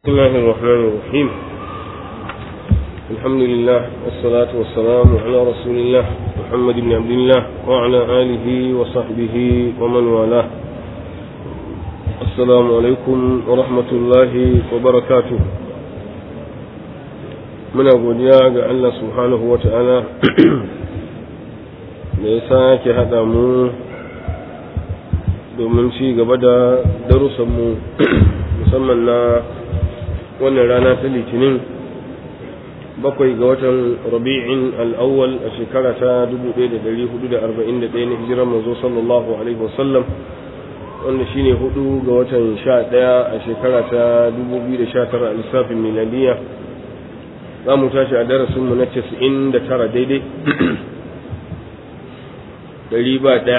بسم الله الرحمن الرحيم الحمد لله والصلاة والسلام على رسول الله محمد بن عبد الله وعلى آله وصحبه ومن والاه السلام عليكم ورحمة الله وبركاته muna godiya ga Allah subhanahu wa ta'ala da ya sake haɗa mu domin ci gaba da darussanmu musamman na wannan rana ta litinin bakwai ga watan rabi'in al'awwal a shekara ta 1441 na hijirar mazo sallallahu alaihi wasallam wanda shine hudu ga watan 11 a shekara ta 2019 a lissafin miladiya za mu tashi a darasinmu na 99 daidai ɗari ba ɗaya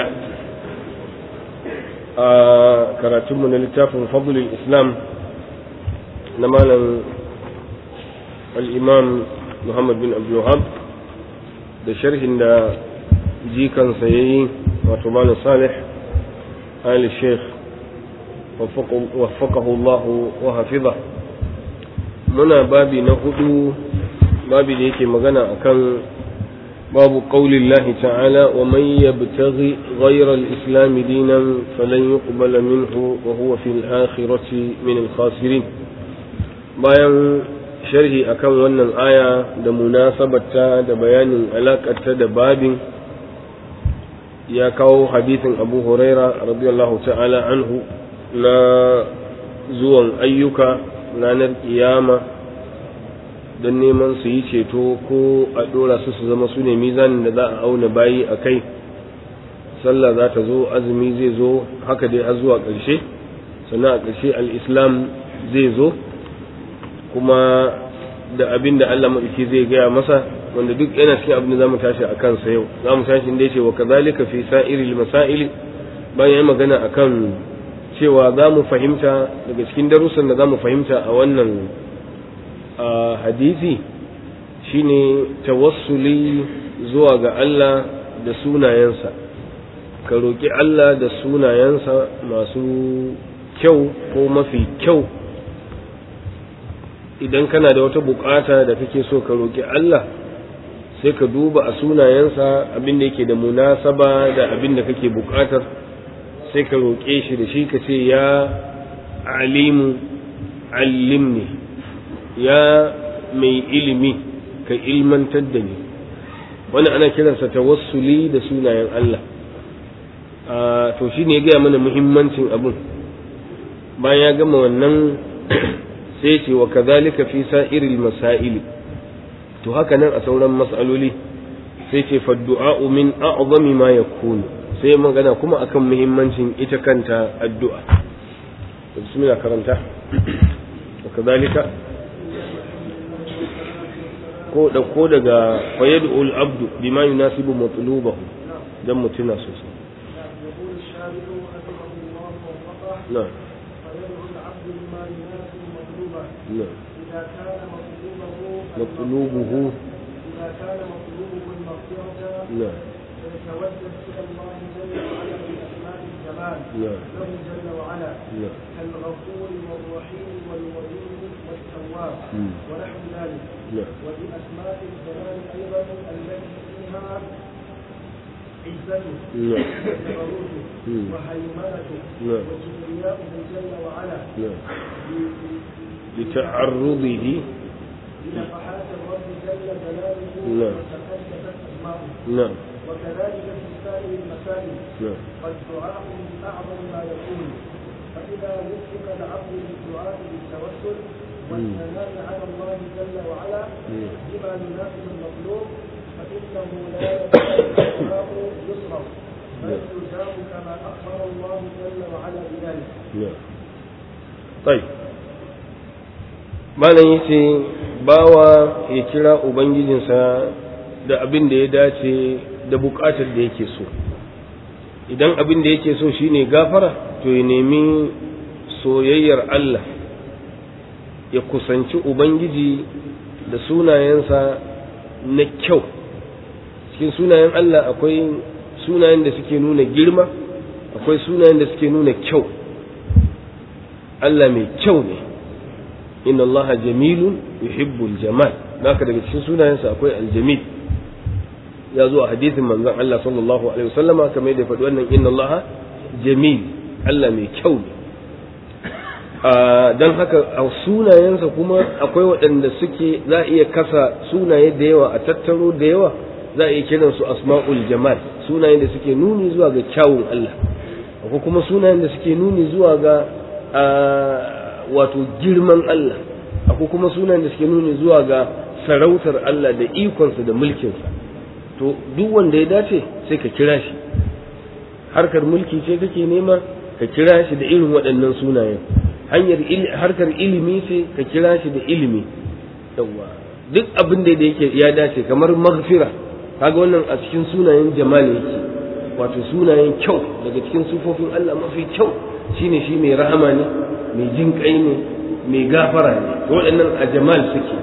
a karatunmu na littafin fadlul islam na malam al'imam muhammad bin abdullahab da sharhin da jikansa ya yi wato malam salih ali sheikh waffaqahu Allah wa hafiza muna babi na hudu babi da yake magana akan babu qaulin Allah ta'ala wa man yabtaghi ghayra al-islam dinan falan yuqbala minhu wa huwa fil akhirati min al-khasirin bayan sharhi akan wannan aya da munasabarta da bayanin alakarta da babin ya kawo hadisin abu huraira radiyallahu ta'ala anhu na zuwan ayyuka ranar kiyama don neman su yi ceto ko a ɗora su su zama su ne mizanin da za a auna bayi a kai sallah za ta zo azumi zai zo haka dai har zuwa ƙarshe sannan a ƙarshe al'islam zai zo kuma da abin da Allah maɗauki zai gaya masa wanda duk yana cikin abin da za mu tashi a kansa yau za mu tashi inda ya ce wa kazalika fi sa'iril masaili bayan ya magana a kan cewa za mu fahimta daga cikin darussan da za mu fahimta a wannan hadisi shine tawassuli zuwa ga Allah da sunayensa ka roƙi Allah da sunayensa masu kyau ko mafi kyau idan kana da wata bukata da kake so ka roƙi Allah sai ka duba a sunayensa abin da yake da munasaba da abin da kake bukatar sai ka roƙe shi da shi ka ce ya alimu allimni ya mai ilimi ka ilmantar da ni wani ana kiransa tawassuli da sunayen Allah to shi ne ya gaya mana muhimmancin abin bayan ya gama wannan sai ce wa kazalika fi sa'iril masaili to haka nan a sauran mas'aloli sai ce faddu'a min a'zami ma yakunu sai magana kuma akan muhimmancin ita kanta addu'a bismillah karanta wa kazalika ko da ko daga fayad'ul abdu bima yunasibu matlubahu dan mutuna sosai na'am نعم إذا كان مطلوبه مطلوبه إذا كان مطلوبه المغفرة نعم فيتوجه إلى الله جل وعلا بأسماء الجمال نعم له جل وعلا نعم كالغفور والرحيم والودود والتواب مم. ونحو ذلك نعم وبأسماء الجلال أيضا التي فيها عزته نعم وجبروته مم. وهيمنته نعم. وكبرياؤه جل وعلا نعم ب- ب- لتعرضه بنفحات الرب جل جلاله نعم. وتقدست أسماؤه نعم وكذلك في سائر المسائل نعم فالدعاء من أعظم ما يكون فإذا وفق العبد للدعاء بالتوسل والثناء على الله جل وعلا مم. بما يناسب المطلوب فإنه لا يزال الدعاء يصرف بل يجاب كما أخبر الله جل وعلا بذلك نعم طيب malam yace bawa ya kira ubangijinsa da abin da ya dace da bukatar da yake so idan abin da yake so shine gafara to ya nemi soyayyar Allah ya kusanci ubangiji da sunayensa na kyau cikin sunayen Allah akwai sunayen da suke nuna girma akwai sunayen da suke nuna kyau Allah mai kyau ne inna allaha jamilun yuhibbul jamal naka daga cikin sunayensa akwai aljamil ya zo a hadisin manzon Allah sallallahu alaihi wasallama kamar da faɗi wannan inna allaha jamil Allah mai kyau ne don haka a sunayensa kuma akwai waɗanda suke za a iya kasa sunaye da yawa a tattaro da yawa za a iya kiransu asma'ul jamal sunayen da suke nuni zuwa ga kyawun Allah akwai kuma sunayen da suke nuni zuwa ga wato girman Allah akwai kuma sunayen da suke nuni zuwa ga sarautar Allah da ikonsa da mulkinsa to duk wanda ya dace sai ka kira shi harkar mulki ce kake nema ka kira shi da irin waɗannan sunayen hanyar harkar ilimi ce ka kira shi da ilimi yawa duk abin da yake ya dace kamar maghfira kaga wannan a cikin sunayen jamali yake wato sunayen kyau daga cikin sufofin Allah mafi kyau shine shi mai rahama ne mai jin kai ne mai gafara ne waɗannan a jamal suke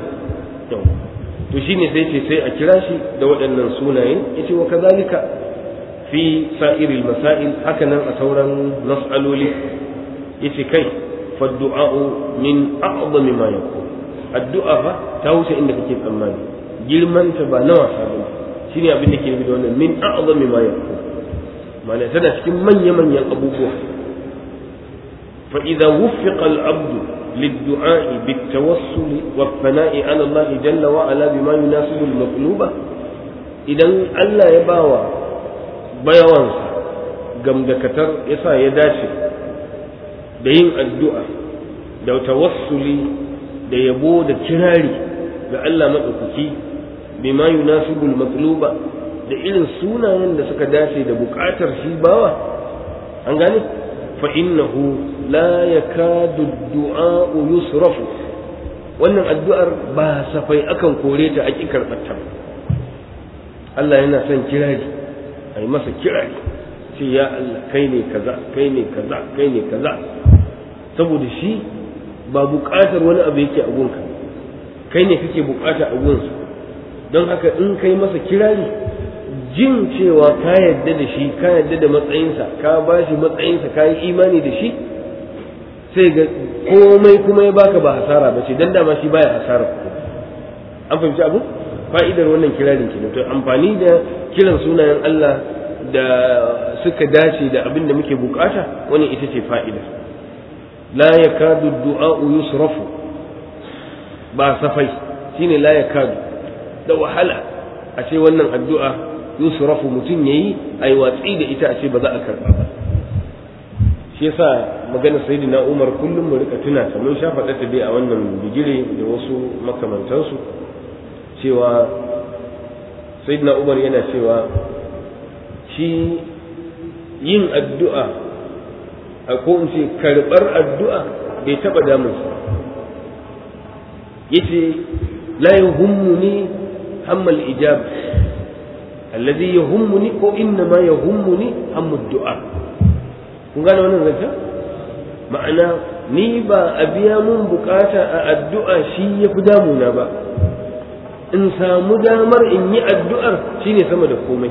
to shine sai ce sai a kira shi da waɗannan sunaye yace wa kazalika fi sa'iril masail haka nan a sauran mas'aloli yace kai fa du'a'u min a'zami ma yakun addu'a fa ta wuce inda kake tsammani girman ta ba na wasa ba shine abin da ke nufi da wannan min a'zami ma yakun ma'ana tana cikin manya manyan abubuwa fa idza wuffiqa al-'abdu للدعاء بالتوسل والثناء على الله جل وعلا بما يناسب المطلوب idan Allah ya bawa bayawansa gamdakatar yasa ya dace da yin addu'a da tawassuli da yabo da kirari ga Allah maɗaukaki bima yunasibul matluba da irin sunayen da suka dace da buƙatar shi bawa an gane fa innahu la yakadu du'a yusrafu wannan addu'ar ba safai akan kore ta a ƙi karɓar Allah yana son kirari a yi masa kirari ce ya Allah kai ne kaza kai ne kaza kai ne kaza saboda shi ba buƙatar wani abu yake a gunka kai ne kake buƙata a gunsa don haka in kai masa kirari jin cewa ka yadda da shi ka yadda da matsayinsa ka ba shi matsayinsa ka yi imani da shi sai ga komai kuma ya baka ba hasara ba ce don dama shi baya hasara an fahimci abu fa'idar wannan kirarin kenan to amfani da kiran sunayen Allah da suka dace da abin da muke bukata wannan ita ce fa'ida la yakadu du'a'u yusrafu ba safai shine la yakadu da wahala a ce wannan addu'a yusrafu mutum yayi ai watsi da ita a ce ba za a karba ba shi yasa magana sayyidina Umar kullum mu rika tuna ta mun sha faɗa ta dai a wannan bigire da wasu makamantansu cewa sayyidina umar yana cewa shi yin addu'a a ko in ce karɓar addu'a bai taɓa damunsa yace la yahummuni hammal ijab alladhi yahummuni ko inna ma yahummuni hammud du'a kun gane wannan zancen ma'ana ni ba a biya mun bukata a addu'a shi ya fi damuna ba in samu damar in yi addu'ar shine sama da komai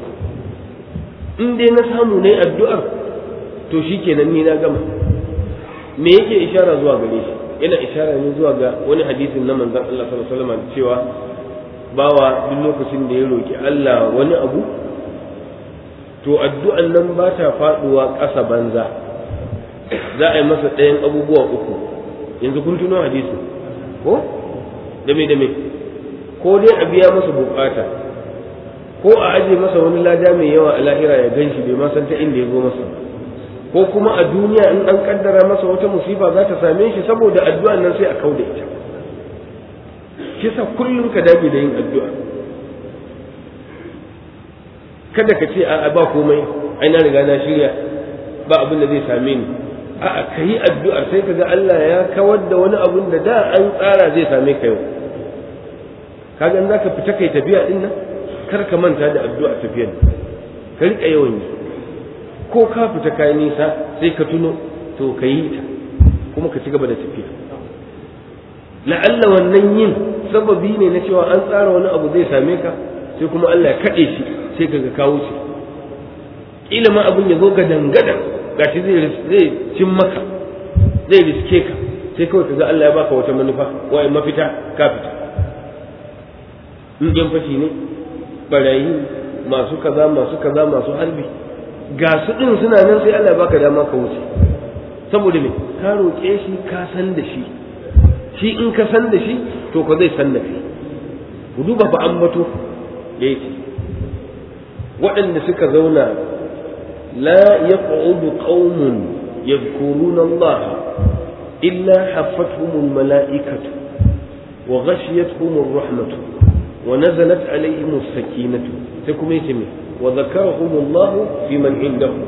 in dai na samu na yi addu'ar to shi kenan ni na gama me yake ishara zuwa gare shi yana ishara ne zuwa ga wani hadisin na manzon Allah sallallahu alaihi wasallam cewa bawa duk lokacin da ya roki Allah wani abu to addu'an nan ba ta faduwa ƙasa banza za a yi masa ɗayan abubuwa uku yanzu kun tuno hadisi ko dame dame ko dai a biya masa bukata ko a aje masa wani lada mai yawa a lahira ya gan shi bai ma san ta inda ya zo masa ko kuma a duniya in an kaddara masa wata musifa za ta same shi saboda addu'a nan sai a kauda ita shi sa kullum ka dage da yin addu'a kada ka ce a ba komai ai na riga na shirya ba abin da zai same ni a'a ka yi addu'ar sai ka ga Allah ya kawar da wani abun da da an tsara zai same ka yau kaga in zaka fita kai tafiya din nan kar ka manta da addu'a tafiyar ka rika yawan yi ko ka fita kai nisa sai ka tuno to ka yi ta kuma ka ci gaba da tafiya la'alla wannan yin sababi ne na cewa an tsara wani abu zai same ka sai kuma Allah ya kaɗe shi sai ka ga kawo shi kila ma abin ya zo ga dangadan gashi zai zai cin maka zai riske ka sai kawai kaga Allah ya baka wata manufa wai mafita ka fita in yan fashi ne barayi masu kaza masu kaza masu harbi ga su din suna nan sai Allah ya baka dama ka wuce saboda me ka roƙe shi ka san da shi shi in ka san da shi to ko zai san da kai ku duba fa ambato yake waɗanda suka zauna la yaq'udu qaumun yadhkuruna Allah illa haffatuhum mala'ikatu wa ghashiyatuhum ar-rahmatu wa nazalat alaihim as-sakinatu sai kuma yace me wa dhakarahum Allah fi man indahu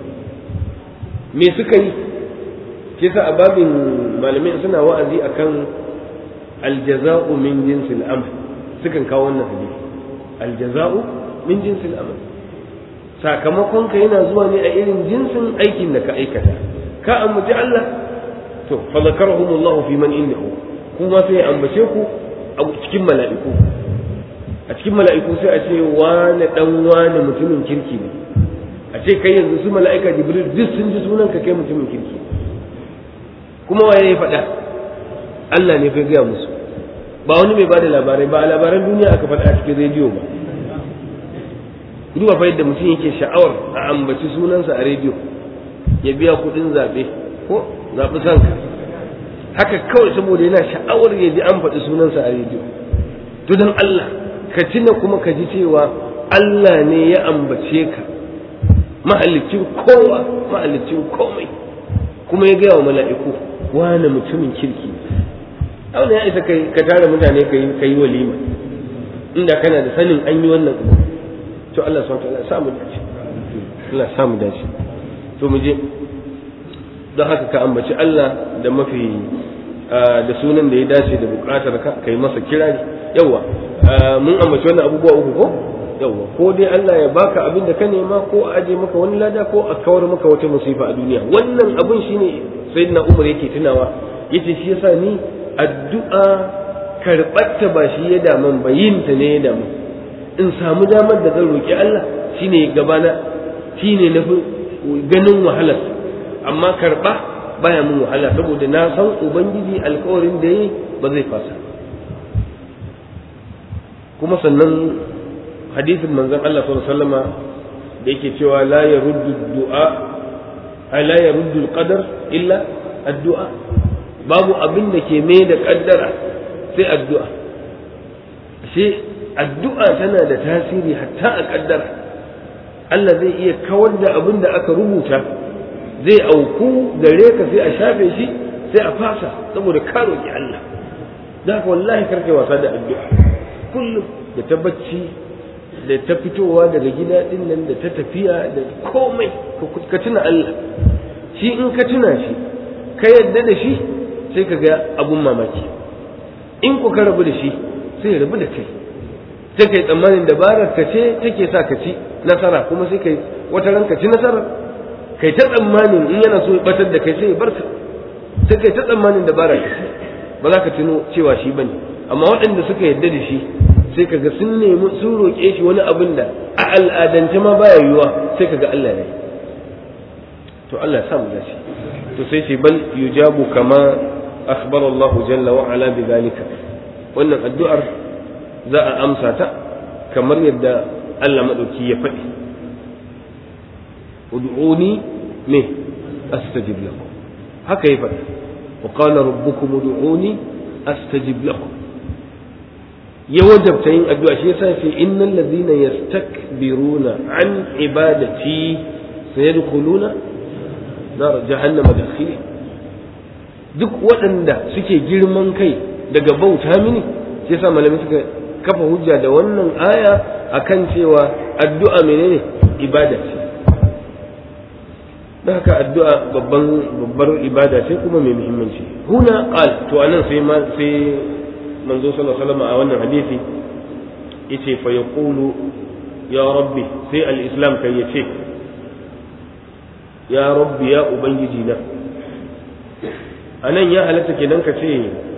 me suka yi kisa a babin malamai suna wa'azi akan aljaza'u min jinsil amal sukan kawo wannan hadisi aljaza'u min jinsil amal sakamakon ka yana zuwa ne a irin jinsin aikin da ka aikata ka ambaci Allah to fa zakarahumullahu fi man indahu kuma sai ya ambace ku a cikin mala'iku a cikin mala'iku sai a ce wani dan wani mutumin kirki ne a ce kai yanzu su mala'ika jibril duk sun ji sunan ka kai mutumin kirki kuma waye ya faɗa Allah ne fa gaya musu ba wani mai bada labarai ba a labaran duniya aka faɗa a cikin rediyo ba duba fa yadda mutum yake sha'awar a ambaci sunansa a rediyo ya biya kuɗin zaɓe ko zaɓi sanka haka kawai saboda yana sha'awar ya ji an faɗi sunansa a rediyo to don Allah ka tuna kuma ka ji cewa Allah ne ya ambace ka mahallicin kowa mahallicin komai kuma ya gaya wa mala'iku wane mutumin kirki auna ya isa ka tara mutane ka yi walima inda kana da sanin an yi wannan to Allah subhanahu wa ta'ala samu dace Allah samu dace to mu je don haka ka ambaci Allah da mafi da sunan da ya dace da bukatar ka kai masa kirari yawa mun ambaci wannan abubuwa uku ko yawa ko dai Allah ya baka abin da ka nema ko a aje maka wani lada ko a kawar maka wata musifa a duniya wannan abin shine sayyidina Umar yake tunawa yace shi yasa ni addu'a karɓarta ba shi ya daman ba yin ta ne ya damu in samu damar da zan roƙi Allah shine gabana shine na ganin wahalar amma karɓa baya mun wahala saboda na san ubangiji alkawarin da yi ba zai fasa kuma sannan hadisin manzon Allah sallallahu alaihi wasallama da yake cewa la yaruddu du'a la yaruddu al-qadar illa addu'a babu abin da ke mai da kaddara sai addu'a sai addu'a tana da tasiri hatta a kaddara Allah zai iya kawar da abin da aka rubuta zai auku gare ka sai a shafe shi sai a fasa saboda ka roƙi Allah da haka wallahi karkai wasa da addu'a kullum da ta bacci da ta fitowa daga gida din nan da ta tafiya da komai ka tuna Allah shi in ka tuna shi ka yadda da shi sai ka ga abun mamaki in ku ka rabu da shi sai ya rabu da kai sai kai tsammanin dabarar ka ce take sa ka ci nasara kuma sai kai wata ran ka ci nasara kai ta tsammanin in yana so ya batar da kai sai ya barka sai kai ta tsammanin dabarar ka ce ba za ka tuno cewa shi bane amma waɗanda suka yadda da shi sai kaga sun nemi sun roƙe shi wani abin da a al'adance ma baya yiwuwa sai kaga Allah ne to Allah ya samu dace to sai ce bal yujabu kama akhbara Allah jalla wa ala bi zalika wannan addu'ar za a amsa ta kamar yadda Allah madauki ya faɗi ud'uni me astajib lakum haka ya faɗi wa qala rabbukum ud'uni astajib lakum ya wajabta yin addu'a shi yasa ce innal ladhina yastakbiruna an ibadati sayadkhuluna nar jahannama dakhili duk waɗanda suke girman kai daga bauta mini shi yasa malamai suka kafa hujja da wannan aya akan cewa addu'a menene ibada ce da haka addu'a babban babbar ibada ce kuma mai muhimmanci huna qal to anan sai ma sai manzo sallallahu alaihi wasallam a wannan hadisi yace fa yaqulu ya rabbi sai al-islam kai yace ya rabbi ya ubangiji na anan ya halatta kenan ka ce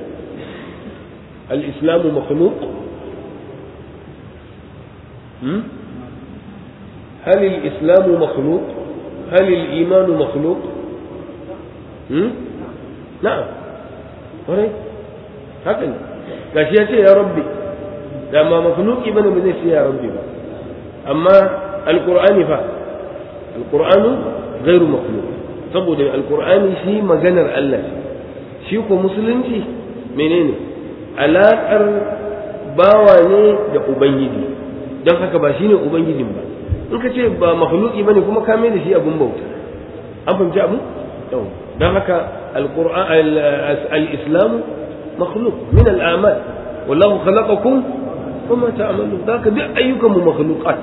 al-islam makhluq hmm هل الإسلام مخلوق هل الإيمان مخلوق hmm؟ نعم ƙwarai haka ne gashi ya ce ya rabbi da ma makhluki bane ba zai ce ya rabbi ba amma alqur'ani fa alqur'anu ghairu makhluq saboda alqur'ani shi maganar Allah shi ko musulunci menene alaƙar bawa ne da ubangiji don haka ba shine ubangijin ba in ka ce ba makhluki bane kuma ka mai da shi abun bauta an fahimci abu don haka al-islam makhluq min al-amal wallahu khalaqakum wama ta'malun haka duk ayyukan mu makhluqat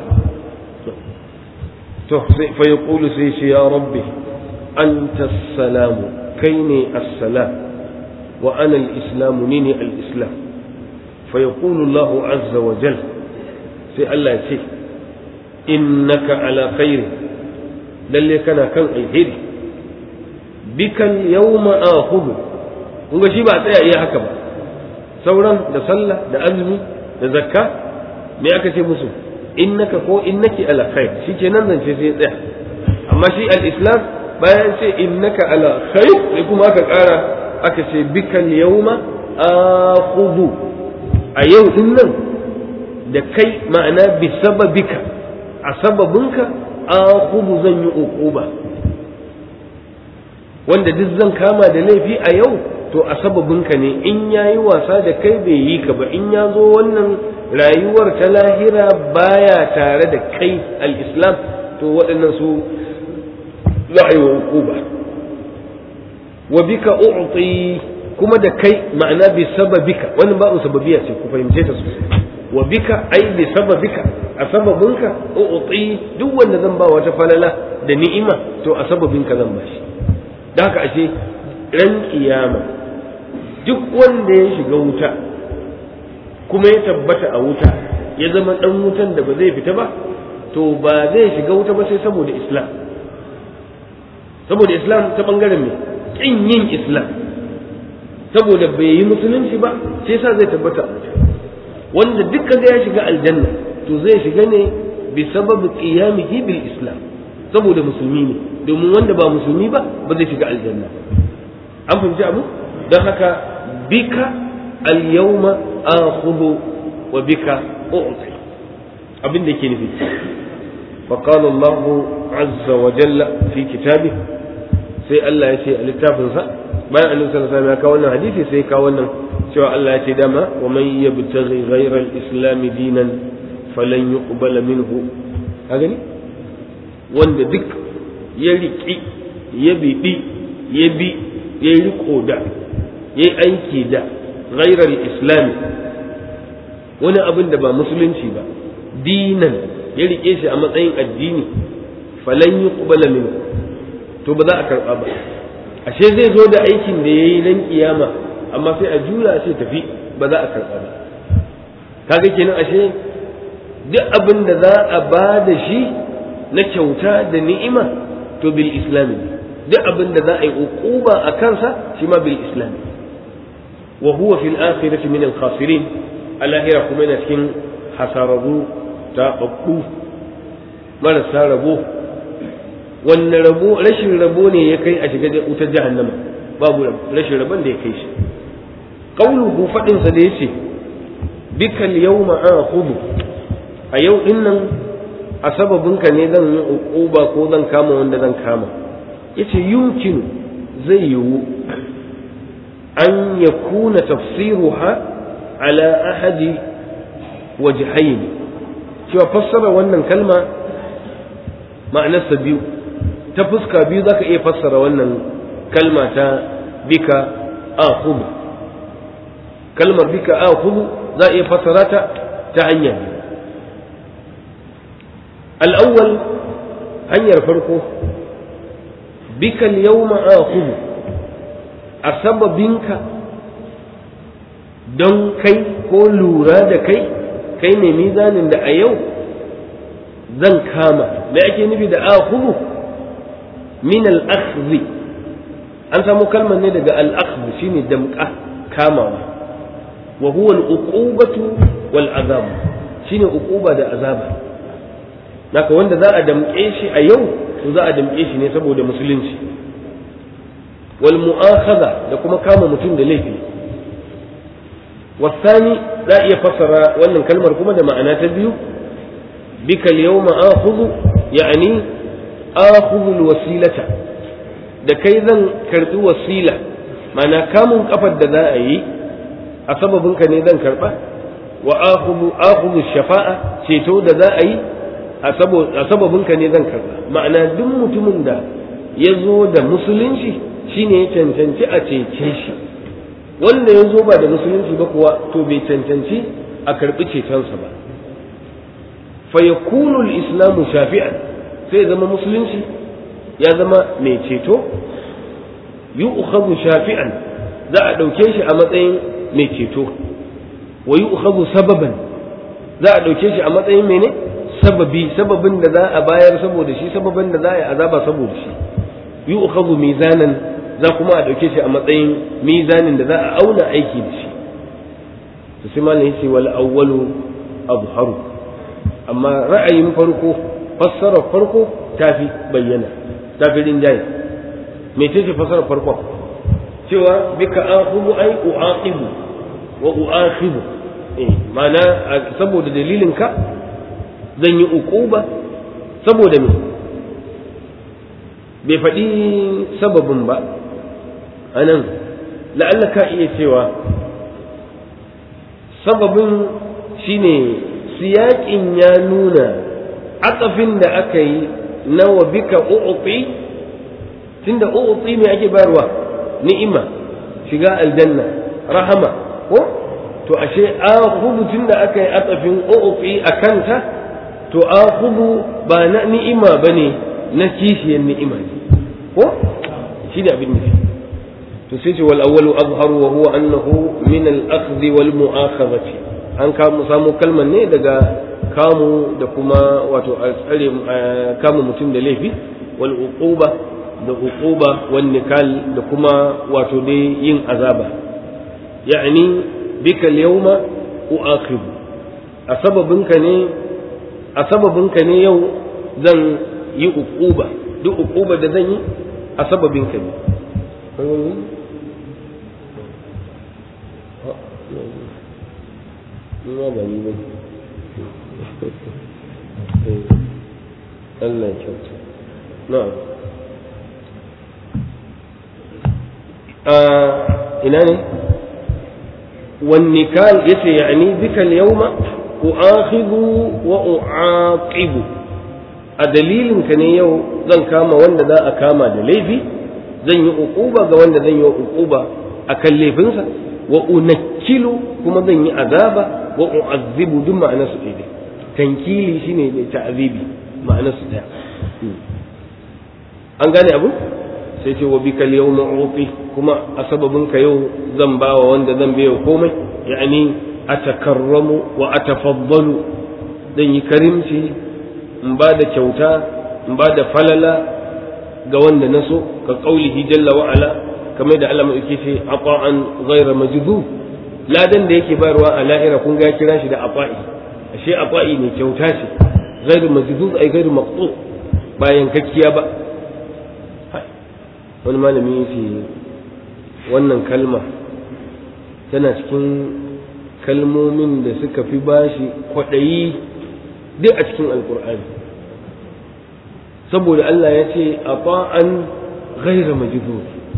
to sai fa yaqulu sai shi ya rabbi anta as-salam kai ne as-salam wa ana al-islam ni ne al-islam fa yaqulu Allah azza wa jal sai Allah ya ce innaka ala khairi lalle kana kan alheri bikan yawma akhudhu kun ga shi ba tsaya iya haka ba sauran da sallah da azumi da zakka me aka ce musu innaka ko innaki ala khair shikenan zance sai tsaya amma shi al-islam bayan ce innaka ala khair sai kuma aka kara aka ce bikan yawma akhudhu a yau din nan da kai ma'ana bi sababika a sababinka akhudhu zan yi uquba wanda duk zan kama da laifi a yau to a sababinka ne in ya yi wasa da kai bai yi ka ba in ya zo wannan rayuwar ta lahira baya tare da kai al-islam to waɗannan su za a yi wa hukuba wa bika u'ti kuma da kai ma'ana bi sababika wannan ba'un sababiya ce ku fahimce ta sosai wa bika ai bi sababika a sababinka u'ti duk wanda zan ba wata falala da ni'ima to a sababinka zan bashi da haka ashe ran kiyama duk wanda ya shiga wuta kuma ya tabbata a wuta ya zama dan wutan da ba zai fita ba to ba zai shiga wuta ba sai saboda islam saboda islam ta bangaren me kin yin islam saboda bai yi musulunci ba sai sa zai tabbata a wuta wanda duk kaga ya shiga aljanna to zai shiga ne bi sababi qiyamihi bil islam saboda musulmi ne domin wanda ba musulmi ba ba zai shiga aljanna an fahimci abu don haka bika al-yawma akhudhu wa bika u'ti abin da yake nufi فقال الله عز وجل في كتابه sai Allah ya ce a littafinsa bayan annabi sallallahu alaihi wasallam ya kawo wannan hadisi sai ya kawo wannan cewa Allah ya ce dama wa man yabtaghi ghayra al-islam dinan falan yuqbala minhu ka gani wanda duk ya riƙi ya biɗi ya bi ya yi riko da ya yi aiki da ghairar islami wani abin da ba musulunci ba dinan ya riƙe shi a matsayin addini falan yi ƙubala min to ba za a karɓa ba ashe zai zo da aikin da ya yi nan kiyama amma sai a juya sai tafi ba za a karɓa ba kaga kenan ashe duk abin da za a ba da shi na kyauta da ni'ima to bil islami duk abin da za a yi uquba a kansa shi ma bil islami wa huwa fil akhirati min al khasirin alahira kuma yana cikin hasararru ta babbu marasa rabo wanne rabo rashin rabo ne ya kai a shiga wutar jahannama babu rashin rabon da ya kai shi qauluhu fadin sa da yace bikal yawma akhudhu a yau din nan a sababinka ne zan yi uquba ko zan kama wanda zan kama yace yumkin zai yiwu an yakuna tafsiruha ala ahadi wajhayn cewa fassara wannan kalma ma'anarsa biyu ta fuska biyu zaka iya fassara wannan kalma ta bika akhudhu kalmar bika akhudhu za iya fassara ta ta hanya biyu الأول hanyar farko bika yawma akhudhu a sababinka don kai ko lura da kai kai ne mizanin da a yau zan kama me ake nufi da akhudhu min al-akhdhi an samu kalmar ne daga al-akhdh shine damqa kamawa wa huwa al-uqubatu wal azab shine uquba da azaba naka wanda za a damƙe shi a yau to za a damƙe shi ne saboda musulunci wal mu'akhadha da kuma kama mutum da laifi wasani za iya fassara wannan kalmar kuma da ma'ana ta biyu bika al-yawma akhudhu ya'ni akhudhu al-wasilata da kai zan karbi wasila ma'ana kamun kafar da za a yi a sababinka ne zan karba wa akhudhu akhudhu shafa'a ceto da za a yi a sababinka ne zan karba ma'ana duk mutumin da ya zo da musulunci shine ya cancanci a cece shi wanda ya zo ba da musulunci ba kuwa to bai cancanci a karbi cetonsa ba fa yakunu al-islamu shafi'an sai zama musulunci ya zama mai ceto yu'khadhu shafi'an za a ɗauke shi a matsayin mai ceto wa yu'khadhu sababan za a ɗauke shi a matsayin mene sababi sababin da za a bayar saboda shi sababin da za a yi azaba saboda shi yu'khadhu mizanan za kuma a ɗauke shi a matsayin mizanin da za a auna aiki da shi to sai malam yace wal awwalu abharu amma ra'ayin farko fassarar farko tafi bayyana tafi rinjaye me ce fassarar farko cewa bika akhudhu ay uaqibu wa uakhibu eh mana saboda dalilin ka zan yi uquba saboda me bai faɗi sababin ba anan la'alla ka iya cewa sababin shine siyaƙin ya nuna atsafin da aka yi na wa bika u'ti tunda u'ti me ake bayarwa ni'ima shiga aljanna rahama ko to ashe akhudhu tunda aka yi atsafin u'ti akanta to akhudhu ba na ni'ima bane na kishiyar ni'ima ne ko shi da abin nufi to sai ce wal awwalu azharu wa huwa annahu min al akhdhi wal mu'akhadhati an kamu samu kalmar ne daga kamu da kuma wato a tsare kama mutum da laifi wal uquba da uquba wan nikal da kuma wato dai yin azaba ya'ni bika al-yawma u'akhibu a sababinka ne a sababinka ne yau zan yi uquba duk uquba da zan yi a sababinka ne Nima ba ni ba Allah ya kyauta. Na'am. ina ne والنكال يسي يعني بك اليوم أؤاخذ وأعاقب أدليل كان يو زن كاما وند ذا أكاما دليفي زن يؤقوبة وند زن يؤقوبة أكلفنسا وأنكل كما زن يعذابا وأعذب دم معنى سؤالي تنكيلي شيني تعذيبي معنى سؤالي an gane abu sai ce wa bikal yau ma'ufi kuma a sababinka yau zan ba wa wanda zan biya komai ya'ani a takarramu wa a tafaddalu zan yi karimci in ba da kyauta in ba da falala ga wanda na so ka kaulihi jalla wa ala kamar da Allah yake ce aqa'an ghayra majdu ladan da yake bayarwa a lahira kun ga kira shi da afa'i ashe afa'i ne kyauta ce ghayru majdu ai ghayru maqtu bayan kakkiya ba wani malami ya ce wannan kalma tana cikin kalmomin da suka fi bashi kwaɗayi duk a cikin alkur'ani saboda Allah ya ce a ba'an gaira majidu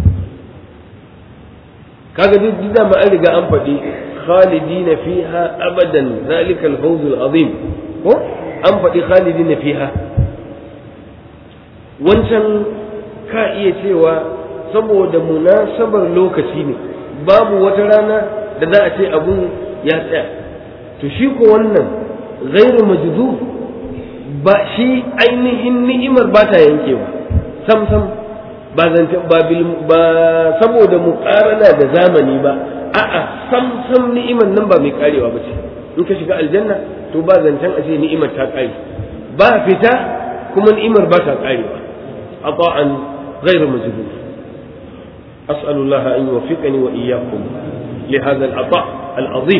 kaga duk dama an riga an faɗi khalidina fiha abadan zalikal fawzul azim ko an faɗi khalidina fiha wancan ka iya cewa saboda munasabar lokaci ne babu wata rana da za a ce abun ya tsaya to shi ko wannan ghairu majdu ba shi ainihin ni'imar ba ta yankewa sam sam ba zance ba ba saboda muqarana da zamani ba a'a sam sam ni'imar nan ba mai karewa ba ce in ka shiga aljanna to ba zancen a ce ni'imar ta kare ba fita kuma ni'imar ba ta karewa عطاء غير مجدود أسأل الله أن يوفقني وإياكم لهذا العطاء العظيم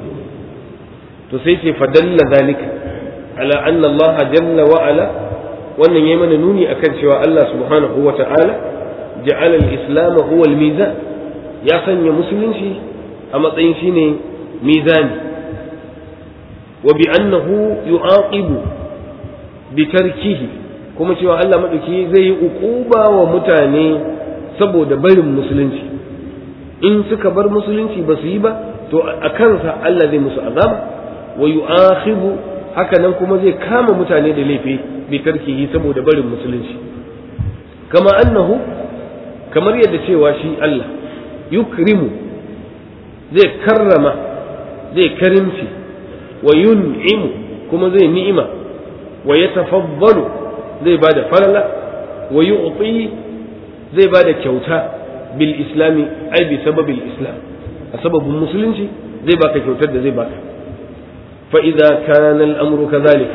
تسيتي فدل ذلك على أن الله جل وعلا وأن يمن نوني أكد شواء الله سبحانه وتعالى جعل الإسلام هو الميزان يا سن مسلم شي أما شيني mizani wa bi annahu yu'aqibu bi tarkihi kuma cewa Allah madauki zai yi uquba wa mutane saboda barin musulunci in suka bar musulunci ba su yi ba to a kansa Allah zai musu azaba wa yu'akhibu haka nan kuma zai kama mutane da laifi bi tarkihi saboda barin musulunci kama annahu kamar yadda cewa shi Allah yukrimu zai karrama zai karimci wa yun'imu kuma zai ni'ima wa yatafaddalu zai bada falala wa yu'ti zai bada kyauta bil islami ai bi sababil islam a sababin musulunci zai baka kyautar da zai baka fa idza kana al-amru kadhalik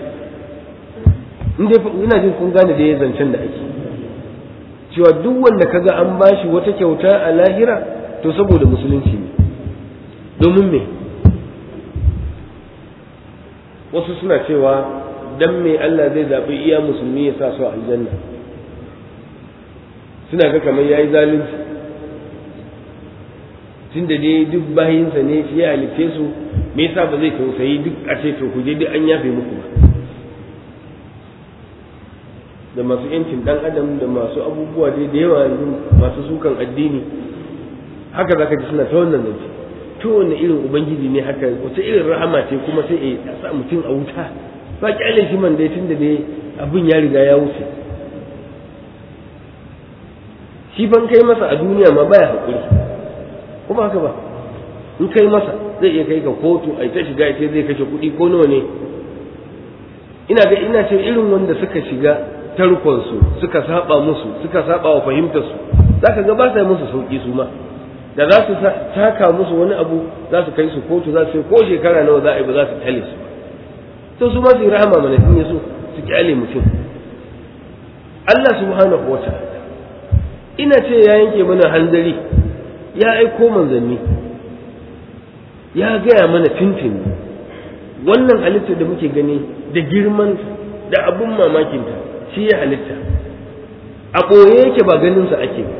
inde ina jin kun gane da ya zancen da ake cewa duk wanda kaga an bashi wata kyauta a lahira to saboda musulunci ne domin me wasu suna cewa dan me Allah zai zaɓi iya musulmi ya sa su a aljanna suna ga kamar yayi zalunci tunda dai duk bayinsa ne shi ya halitte su me yasa ba zai tausayi duk a ce to ku je duk an yafe muku ba da masu yancin dan adam da masu abubuwa dai da yawa yanzu masu sukan addini haka zaka ji suna ta wannan zance to wanne irin ubangiji ne haka wace irin rahama ce kuma sai a sa mutum a wuta ba kyale shi man dai tunda dai abin ya riga ya wuce shi ban kai masa a duniya ma baya hakuri kuma haka ba in kai masa zai iya kai ka kotu a ta shiga ce zai kashe kuɗi ko nawa ne ina ga ina ce irin wanda suka shiga tarkonsu suka saba musu suka saba wa fahimtarsu za ka ga ba sa musu sauki su ma da za su taka musu wani abu za su kai su kotu za su ko shekara nawa za a yi ba za su tale su to su ma su yi rahama mana in so su kyale mutum Allah subhanahu wa ta'ala ina ce ya yanke mana hanzari ya aiko manzanni ya gaya mana tintini wannan halitta da muke gani da girmanta da abun mamakinta shi ya halitta a ɓoye yake ba ganinsa ake ba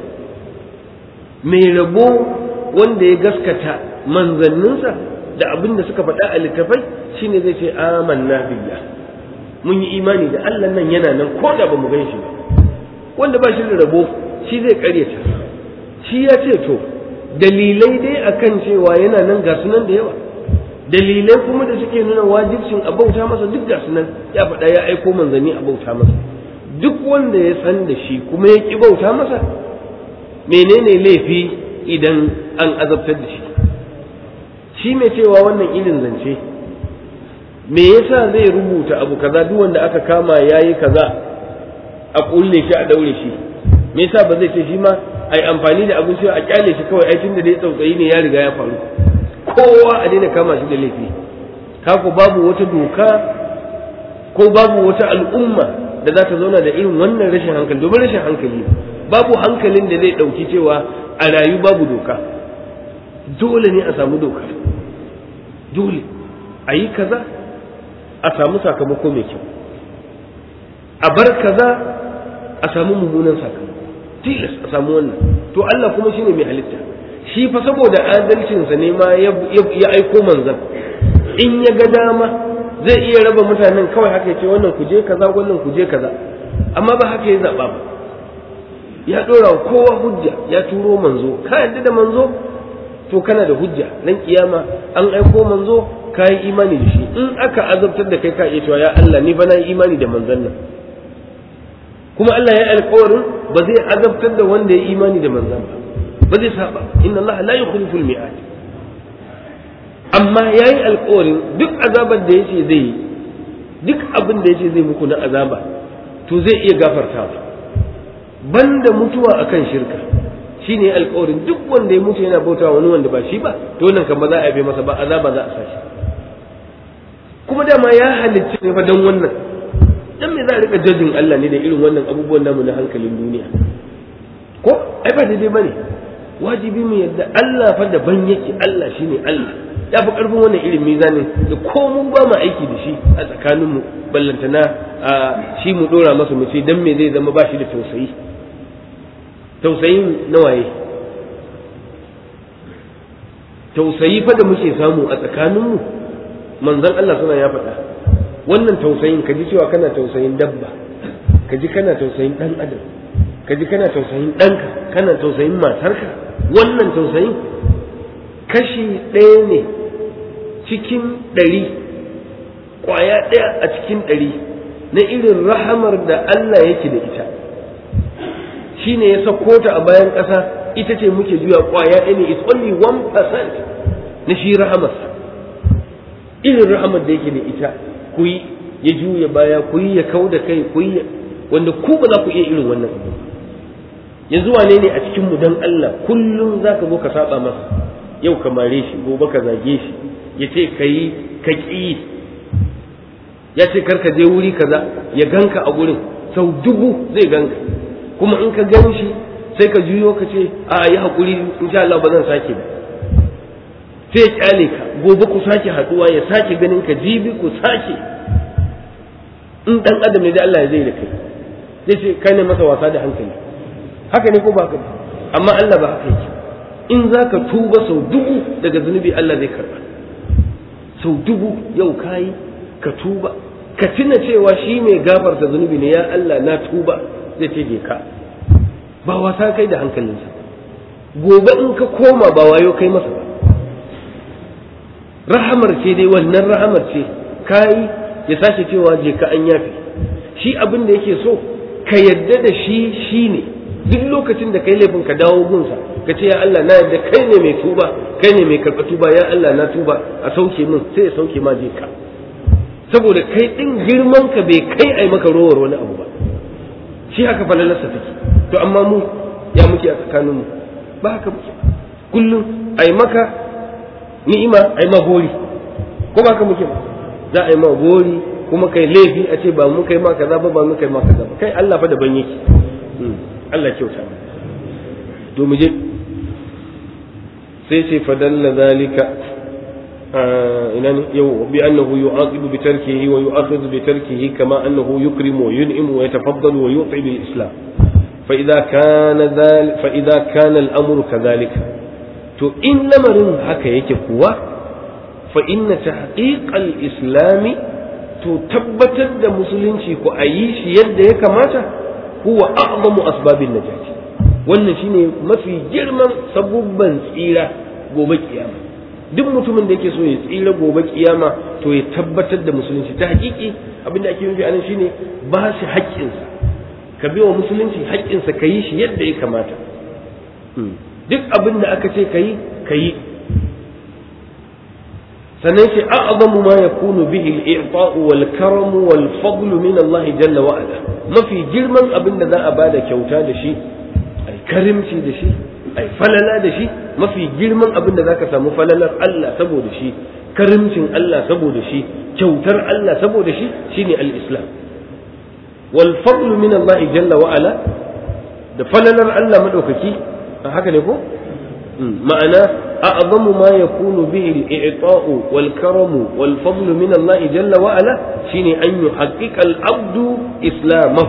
mai rabo wanda ya gaskata manzanninsa da abin da suka faɗa a littafai shine zai ce amanna billah mun yi imani da Allah nan yana nan ko da ba mu gan shi ba wanda ba shi da rabo shi zai karyata shi ya ce to dalilai dai akan cewa yana nan ga sunan da yawa dalilai kuma da suke nuna wajibcin a bauta masa duk ga sunan ya faɗa ya aiko manzanni a bauta masa duk wanda ya san da shi kuma ya ƙi bauta masa menene laifi idan an azabtar da shi shi mai cewa wannan irin zance me yasa zai rubuta abu kaza duk wanda aka kama yayi kaza a kulle shi a daure shi me yasa ba zai ce shi ma ai amfani da abin cewa a kyale shi kawai aikin da dai tsautsayi ne ya riga ya faru kowa a daina kama shi da laifi kako babu wata doka ko babu wata al'umma da za ta zauna da irin wannan rashin hankali domin rashin hankali babu hankalin da zai ɗauki cewa a rayu babu doka dole ne a samu doka dole a yi kaza a samu sakamako mai kyau a bar kaza a samu mummunan sakamako tilas a samu wannan to Allah kuma shine mai halitta shi fa saboda adalcinsa ne ma ya aiko manzan in ya ga dama zai iya raba mutanen kawai haka ce wannan ku je kaza wannan ku je kaza amma ba haka ya zaba ba ya dora wa kowa hujja ya turo manzo ka yadda da manzo to kana da hujja nan kiyama an aiko manzo ka yi imani da shi in aka azabtar da kai ka iya cewa ya Allah ni ba na yi imani da manzon nan kuma Allah ya alƙawarin ba zai azabtar da wanda ya imani da manzon ba ba zai saba inna Allah la yukhlifu al-mi'ad amma yayi alƙawarin duk azabar da yace zai yi duk abin da yace zai muku na azaba to zai iya gafartawa banda mutuwa akan shirka shine alƙawarin duk wanda ya mutu yana bautawa wani wanda ba shi ba to nan kan ba za a yabe masa ba azaba za a sa shi kuma dama ya halicci ne fa dan wannan dan me za a rika jajin Allah ne da irin wannan abubuwan namu na hankalin duniya ko ai ba daidai bane wajibi mu yadda Allah fa daban yake Allah shine Allah ya fi karfin wannan irin mizanin da ko mun ba mu aiki da shi a tsakanin mu ballantana a shi mu dora masa mu ce dan me zai zama ba shi da tausayi tausayin nawaye tausayi fa da muke samu a tsakaninmu manzon Allah suna ya faɗa wannan tausayin ka ji cewa kana tausayin dabba ka ji kana tausayin ɗan adam ka ji kana tausayin ɗanka kana tausayin matarka wannan tausayin kashi ɗaya ne cikin ɗari ƙwaya ɗaya a cikin ɗari na irin rahamar da Allah yake da ita shi ne ya sako ta a bayan ƙasa ita ce muke juya ƙwaya ɗaya ne it's only one percent na shi rahamarsa irin rahamar da yake da ita ku yi ya juya baya ku yi ya kau da kai ku yi wanda ku ba za ku iya irin wannan abu yanzu wane ne a cikin mu dan Allah kullum za ka zo ka saba masa yau ka mare shi gobe ka zage shi ya ce ka yi ka ƙi ya ce kar ka je wuri kaza ya ganka a gurin sau dubu zai ganka kuma in ka gan shi sai ka juyo ka ce a yi haƙuri insha Allah ba zan sake ba sai ya kyale ka gobe ku sake haɗuwa ya sake ganin ka jibi ku sake in dan adam ne da Allah ya zai da kai zai ce kai ne masa wasa da hankali haka ne ko ba haka amma Allah ba haka yake in za ka tuba sau dubu daga zunubi Allah zai karba sau dubu yau kayi ka tuba ka tuna cewa shi mai gafarta zunubi ne ya Allah na tuba zai ce ka ba wasa kai da hankalinsa gobe in ka koma ba wayo kai masa ba rahamar ce dai wannan rahamar ce kayi ya sake cewa je ka an yafe shi abin da yake so ka yadda da shi shi ne duk lokacin da kai laifin ka dawo gunsa ka ce ya Allah na yadda kai ne mai tuba kai ne mai karɓa tuba ya Allah na tuba a sauke min sai ya sauke ma je ka saboda kai din girman ka bai kai ai maka rowar wani abu ba shi haka falalarsa take to amma mu ya muke a tsakaninmu ba haka muke kullum ai maka ni'ima ai ma gori ko ba haka muke ba za a yi ma gori kuma kai laifi a ce ba mu kai ma kaza ba ba mu kai ma kaza ba kai Allah fa daban yake Allah kyauta to mu je sai sai fadalla zalika ina ne yau bi annahu yu'aqibu bi tarkihi wa yu'akhidhu bi tarkihi kama annahu yukrimu wa yun'imu wa yatafaddalu wa yu'ti bil islam fa idza kana dhal fa idza kana al-amru kadhalika to in lamarin haka yake kuwa fa inna tahqiq al-islam to tabbatar da musulunci ko ayi shi yadda ya kamata huwa a'zamu asbabin najati wannan shine mafi girman sabubban tsira gobe kiyama duk mutumin da yake so ya tsira gobe kiyama to ya tabbatar da musulunci ta hakiki abin da ake nufi anan shine ba shi haƙƙinsa ka bi wa musulunci haƙƙinsa ka yi shi yadda ya kamata duk abin da aka ce ka yi ka yi sannan ce a'zamu ma yakunu bihi al-i'ta'u wal karamu wal fadlu min Allah jalla wa ala mafi girman abin da za a bada kyauta da shi ai karimci da shi ai falala da shi mafi girman abin da zaka samu falalar Allah saboda shi karimcin Allah saboda shi kyautar Allah saboda shi shine al-islam wal fadlu min Allah jalla wa ala da falalar Allah madaukaki haka ne ko ma'ana أعظم ما يكون به الإعطاء والكرم والفضل من الله جل وعلا شين أن يحقق العبد إسلامه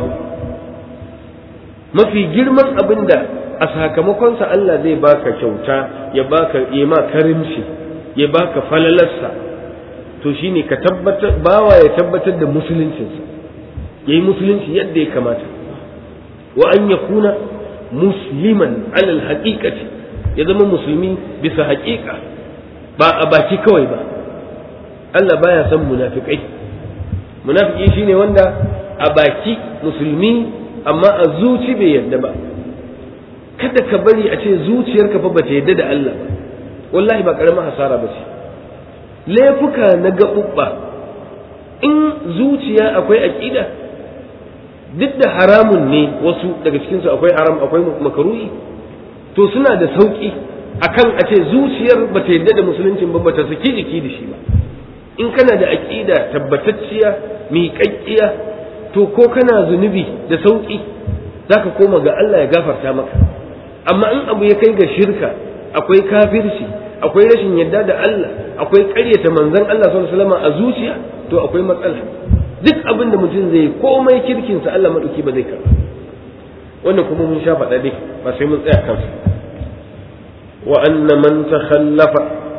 ما في جرما أبندا أسهكمكم الله زي باك شوتا يباك إيما كرمشي يباك فللسا to shine ka tabbatar bawa ya tabbatar da musuluncinsa yayi musulunci yadda ya kamata wa an yakuna musliman alal haqiqati ya zama musulmi bisa haƙiƙa ba a baki kawai ba Allah baya son munafikai munafiki shine wanda a baki musulmi amma a zuci bai yadda ba kada ka bari a ce zuciyarka fa bata yadda da Allah ba wallahi ba karamin hasara ba ce laifuka na gaɓuɓɓa in zuciya akwai aƙida duk da haramun ne wasu daga cikinsu akwai haram akwai makaruhi to suna da sauƙi akan a ce zuciyar ba ta yadda da musuluncin ba ba ta saki jiki da shi ba in kana da aƙida tabbatacciya miƙaƙƙiya to ko kana zunubi da sauƙi za ka koma ga Allah ya gafarta maka amma in abu ya kai ga shirka akwai kafirci akwai rashin yadda da Allah akwai ƙaryata manzon Allah sallallahu alaihi wasallam a zuciya to akwai matsala duk abin da mutum zai komai kirkinsa Allah maɗauki ba zai karɓa wannan kuma mun sha faɗa dai ba sai mun tsaya kansa wa anna man takhallafa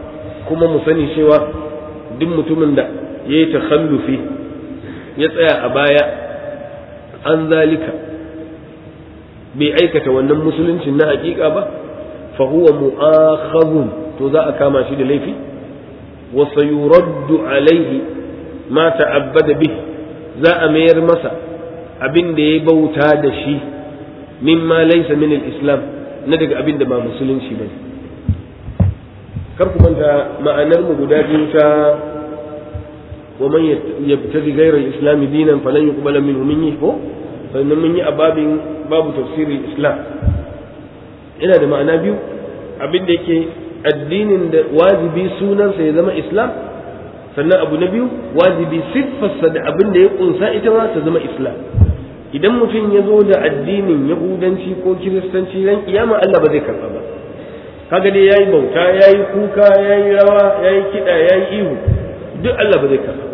kuma mu sani cewa duk mutumin da ya yi takhallufi ya tsaya a baya an zalika bai aikata wannan musuluncin na hakika ba fa huwa mu'akhadhun to za a kama shi da laifi wa sayuraddu alaihi ma ta'abbada bih za a mayar masa abin da ya bauta da shi mimma laysa min al-islam na daga abin da ba musulunci bane kar ku manta ma'anar mu guda biyu ta wa man yabtaghi ghayra al-islam dinan falan yuqbala minhu minni ko sannan mun yi a babin babu tafsirin islam yana da ma'ana biyu abin da yake addinin da wajibi sunansa ya zama islam sannan abu na biyu wajibi siffarsa da abin da ya kunsa ita ma ta zama islam idan mutum ya zo da addinin yahudanci ko kiristanci ran kiyama Allah ba zai karba ba kaga dai yayi bauta yayi kuka yayi rawa yayi kida yayi ihu duk Allah ba zai karba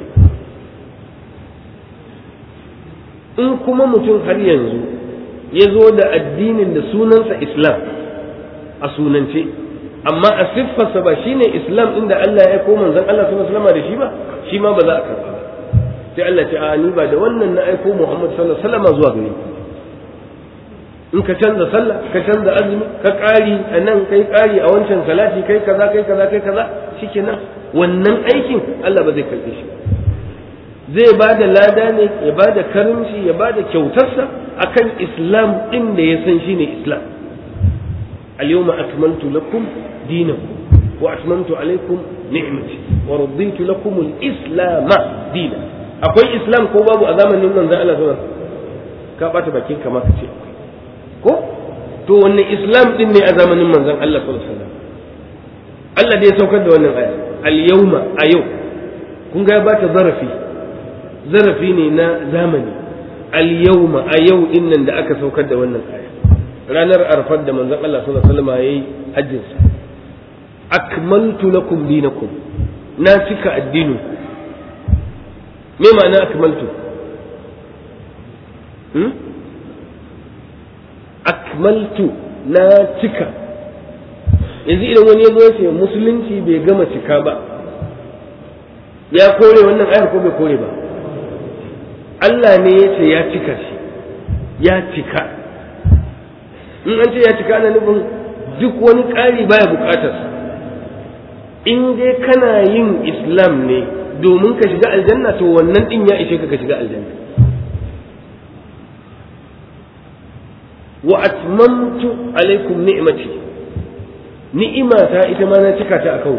in kuma mutum har yanzu ya zo da addinin da sunansa islam a sunance amma a siffarsa ba shine islam inda Allah ya koma manzon Allah sallallahu alaihi da shi ba shi ma ba za a karba ba sai Allah ce a ni ba da wannan na aiko Muhammad sallallahu alaihi wasallam zuwa gare ku in ka canza sallah ka canza azumi ka ƙari a nan kai ƙari a wancan salati kai kaza kai kaza kai kaza shikenan wannan aikin Allah ba zai karbe shi zai ba da lada ne ya ba da karimci ya ba da kyautarsa akan islam ɗin da ya san shine islam اليوم أكملت لكم دينكم وأتممت عليكم نعمتي ورضيت لكم الإسلام دينا أقول إسلام كو بابو أزامن نمنا ذا الله زمان كابات باكين كما كتير ko to wanne islam din ne a zamanin manzon Allah sallallahu alaihi wasallam Allah da ya saukar da wannan aya al yawma a yau kun ga ba ta zarafi zarafi ne na zamani al yawma a yau din nan da aka saukar da wannan aya ranar arfar da manzon Allah sallallahu alaihi wasallam yayi hajjin sa akmaltu lakum dinakum na cika addinin me ma'ana akmaltu hmm? akmaltu na cika yanzu idan wani ya zo ya ce musulunci bai gama cika ba ya kore wannan ayar ko bai kore ba Allah ne ya ce ya cika shi ya cika in an ce ya cika ana nufin duk wani ƙari baya buƙatar in dai kana yin islam ne domin ka shiga aljanna to wannan din ya ishe ka ka shiga aljanna wa atmamtu alaikum ni'mati ni'imata ita ma na cika ta akan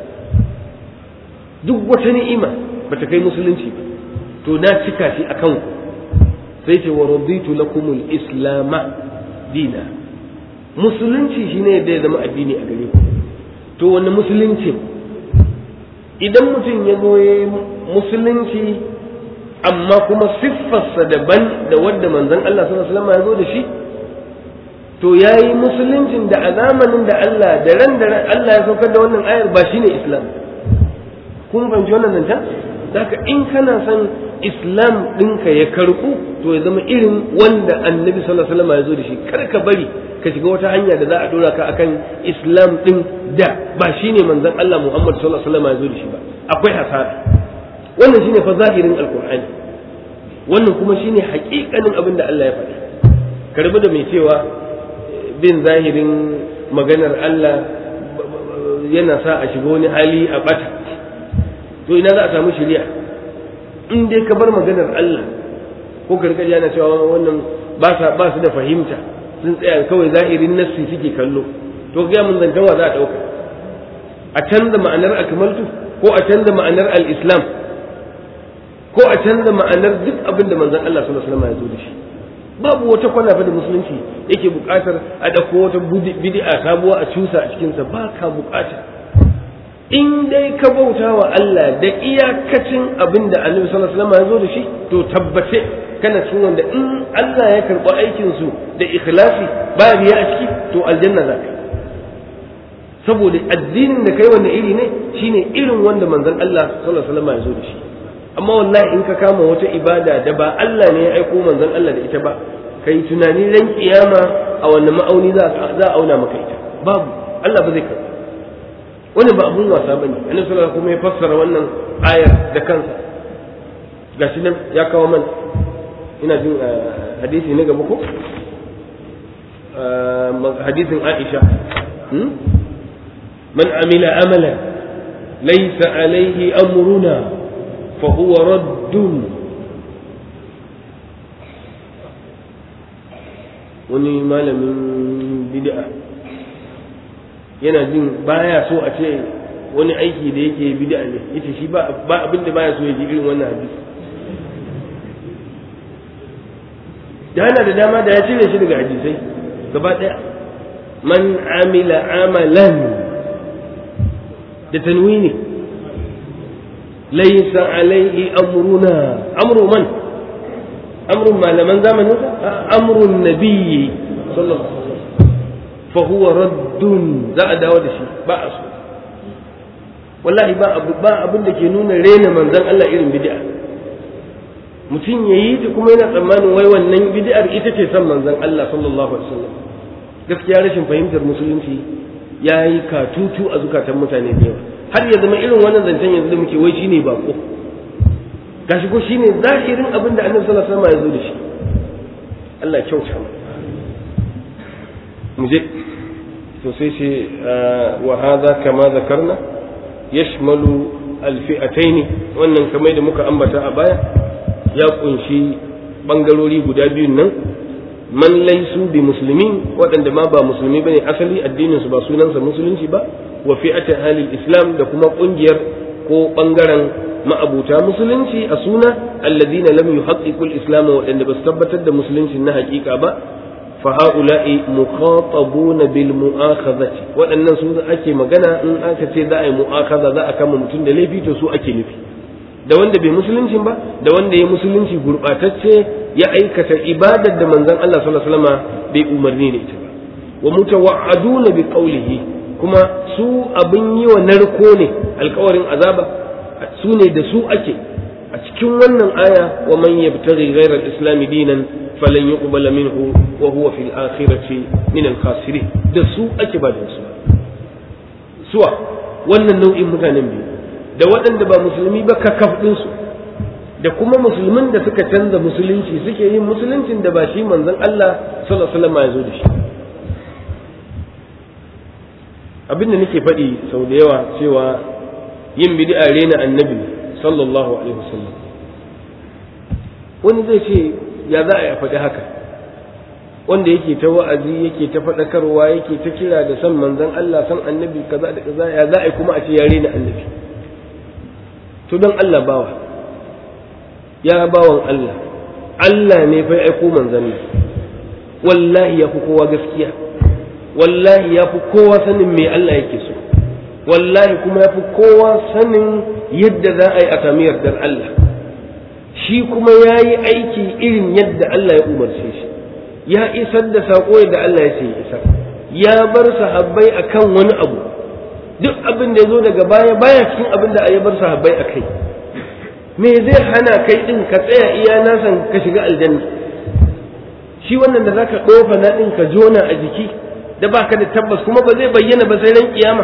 duk wata ni'ima bata kai musulunci ba to na cika shi akan ku sai ce wa raditu lakumul islama dina musulunci shine da ya zama addini a gare ku to wani musulunci idan mutum ya zo ya yi musulunci amma kuma siffarsa daban da wadda manzon Allah sallallahu alaihi wasallam ya zo da shi to ya yi musuluncin da a zamanin da Allah da ran da Allah ya saukar da wannan ayar ba shine islam kun fahimci wannan zancen Daka in kana son islam ɗinka ya karɓu to ya zama irin wanda annabi sallallahu alaihi wasallam ya zo da shi kar ka bari ka shiga wata hanya da za a dora ka akan islam ɗin da ba shine manzon Allah Muhammad sallallahu alaihi wasallam ya zo da shi ba akwai hasara wannan shine fa zahirin alqur'ani wannan kuma shine haƙiƙanin abin da Allah ya faɗa ka rabu da mai cewa bin zahirin maganar Allah yana sa a shiga wani hali a bata to ina za a samu shari'a in dai ka bar maganar Allah ko gargajiya na cewa wannan ba sa ba su da fahimta sun tsaya kawai zahirin nassi suke kallo to ga mun zantan wa za a dauka a canza ma'anar akmaltu ko a canza ma'anar al-islam ko a canza ma'anar duk abin da manzon Allah sallallahu alaihi wasallam ya zo da shi babu wata kwana fa da musulunci yake buƙatar a ɗauko wata bid'a sabuwa a cusa a cikinsa ba ka buƙata in dai ka bauta wa Allah da iyakacin abin da annabi sallallahu alaihi wasallam ya zo da shi to tabbace kana cikin wanda in Allah ya karɓi aikin su da ikhlasi ba riya a ciki to aljanna za ka saboda addinin da kai wanda iri ne shine irin wanda manzon Allah sallallahu alaihi wasallam ya zo da shi amma wallahi in ka kama wata ibada da ba Allah ne ya aiko manzon Allah da ita ba kai tunani ran kiyama a wannan ma'auni za a auna maka ita babu Allah ba zai karɓa wani ba abun wasa bane annabi sallallahu kuma ya fassara wannan ayar da kansa gashi nan ya kawo mana ina jin hadisi na gaba ko hadisin Aisha man amila amalan laysa alayhi amruna fa huwa raddun wani malamin bid'a yana jin baya so a ce wani aiki da yake bid'a ne yace shi ba abin da baya so ya ji irin wannan hadisi da yana da dama da ya cire shi daga hadisai gaba daya man amila amalan da tanwini laysa alaihi amruna amru man amrun malaman zamanin amrun nabiyyi sallallahu alaihi wasallam fa huwa raddun za a dawo da shi ba a so wallahi ba abu ba abin da ke nuna rena manzon Allah irin bid'a mutum ya yi ta kuma yana tsammanin wai wannan bid'ar ita ce son manzon Allah sallallahu alaihi wasallam gaskiya rashin fahimtar musulunci ya yi katutu a zukatan mutane da yawa har ya zama irin wannan zancen yanzu da muke wai shine bako gashi ko shine zahirin abin da Annabi sallallahu alaihi wasallam ya zo da shi Allah kyauta mu je to sai ce wa hadha kama zakarna yashmalu alfi'atayn wannan kamar da muka ambata a baya ya kunshi bangarori guda biyun nan man laisu bi musulmin waɗanda ma ba musulmi bane asali addinin su ba sunansa musulunci ba wa fi'atin halil islam da kuma kungiyar ko bangaren ma'abuta musulunci a suna alladina lam yuhaqqiqu al-islam waɗanda ba su tabbatar da musulunci na haƙiƙa ba fa haula'i mukhatabuna bil mu'akhadhati waɗannan su ake magana in aka ce za a yi mu'akhadha za a kama mutum da laifi to su ake nufi da wanda bai musuluncin ba da wanda ya musulunci gurɓatacce ya aikata ibadar da manzon Allah sallallahu alaihi wasallam bai umarni da ita ba wa mutawa'aduna bi qawlihi kuma su abin yi wa narko ne alkawarin azaba su ne da su ake a cikin wannan aya wa man yabtaghi ghayra al-islam dinan falan yuqbala minhu wa huwa fil akhirati min al-khasirin da su ake ba da su suwa wannan nau'in mutanen biyu da waɗanda ba musulmi ba kakaf ɗinsu da kuma musulmin da suka canza musulunci suke yin musuluncin da ba shi manzon Allah sallallahu alaihi wasallam ya zo da shi abinda nake faɗi sau da yawa cewa yin bid'a rena annabi sallallahu alaihi wasallam wani zai ce ya za a yi faɗi haka wanda yake ta wa'azi yake ta faɗakarwa yake ta kira da san manzon Allah san annabi kaza da kaza ya za a yi kuma a ce ya rena annabi to don Allah bawa ya bawan Allah Allah ne fa aiko manzon nan wallahi ya fi kowa gaskiya wallahi ya fi kowa sanin me Allah yake so wallahi kuma ya fi kowa sanin yadda za a yi a sami yardar Allah shi kuma ya yi aiki irin yadda Allah ya umarce shi ya isar da saƙo yadda Allah ya ce ya isar ya bar sahabbai akan wani abu duk abin da ya zo daga baya baya cikin abin da ya bar sahabbai a kai me zai hana kai din ka tsaya iya nasan ka shiga aljanna shi wannan da zaka ɗofa na ɗin ka jona a jiki da baka da tabbas kuma ba zai bayyana ba sai ran kiyama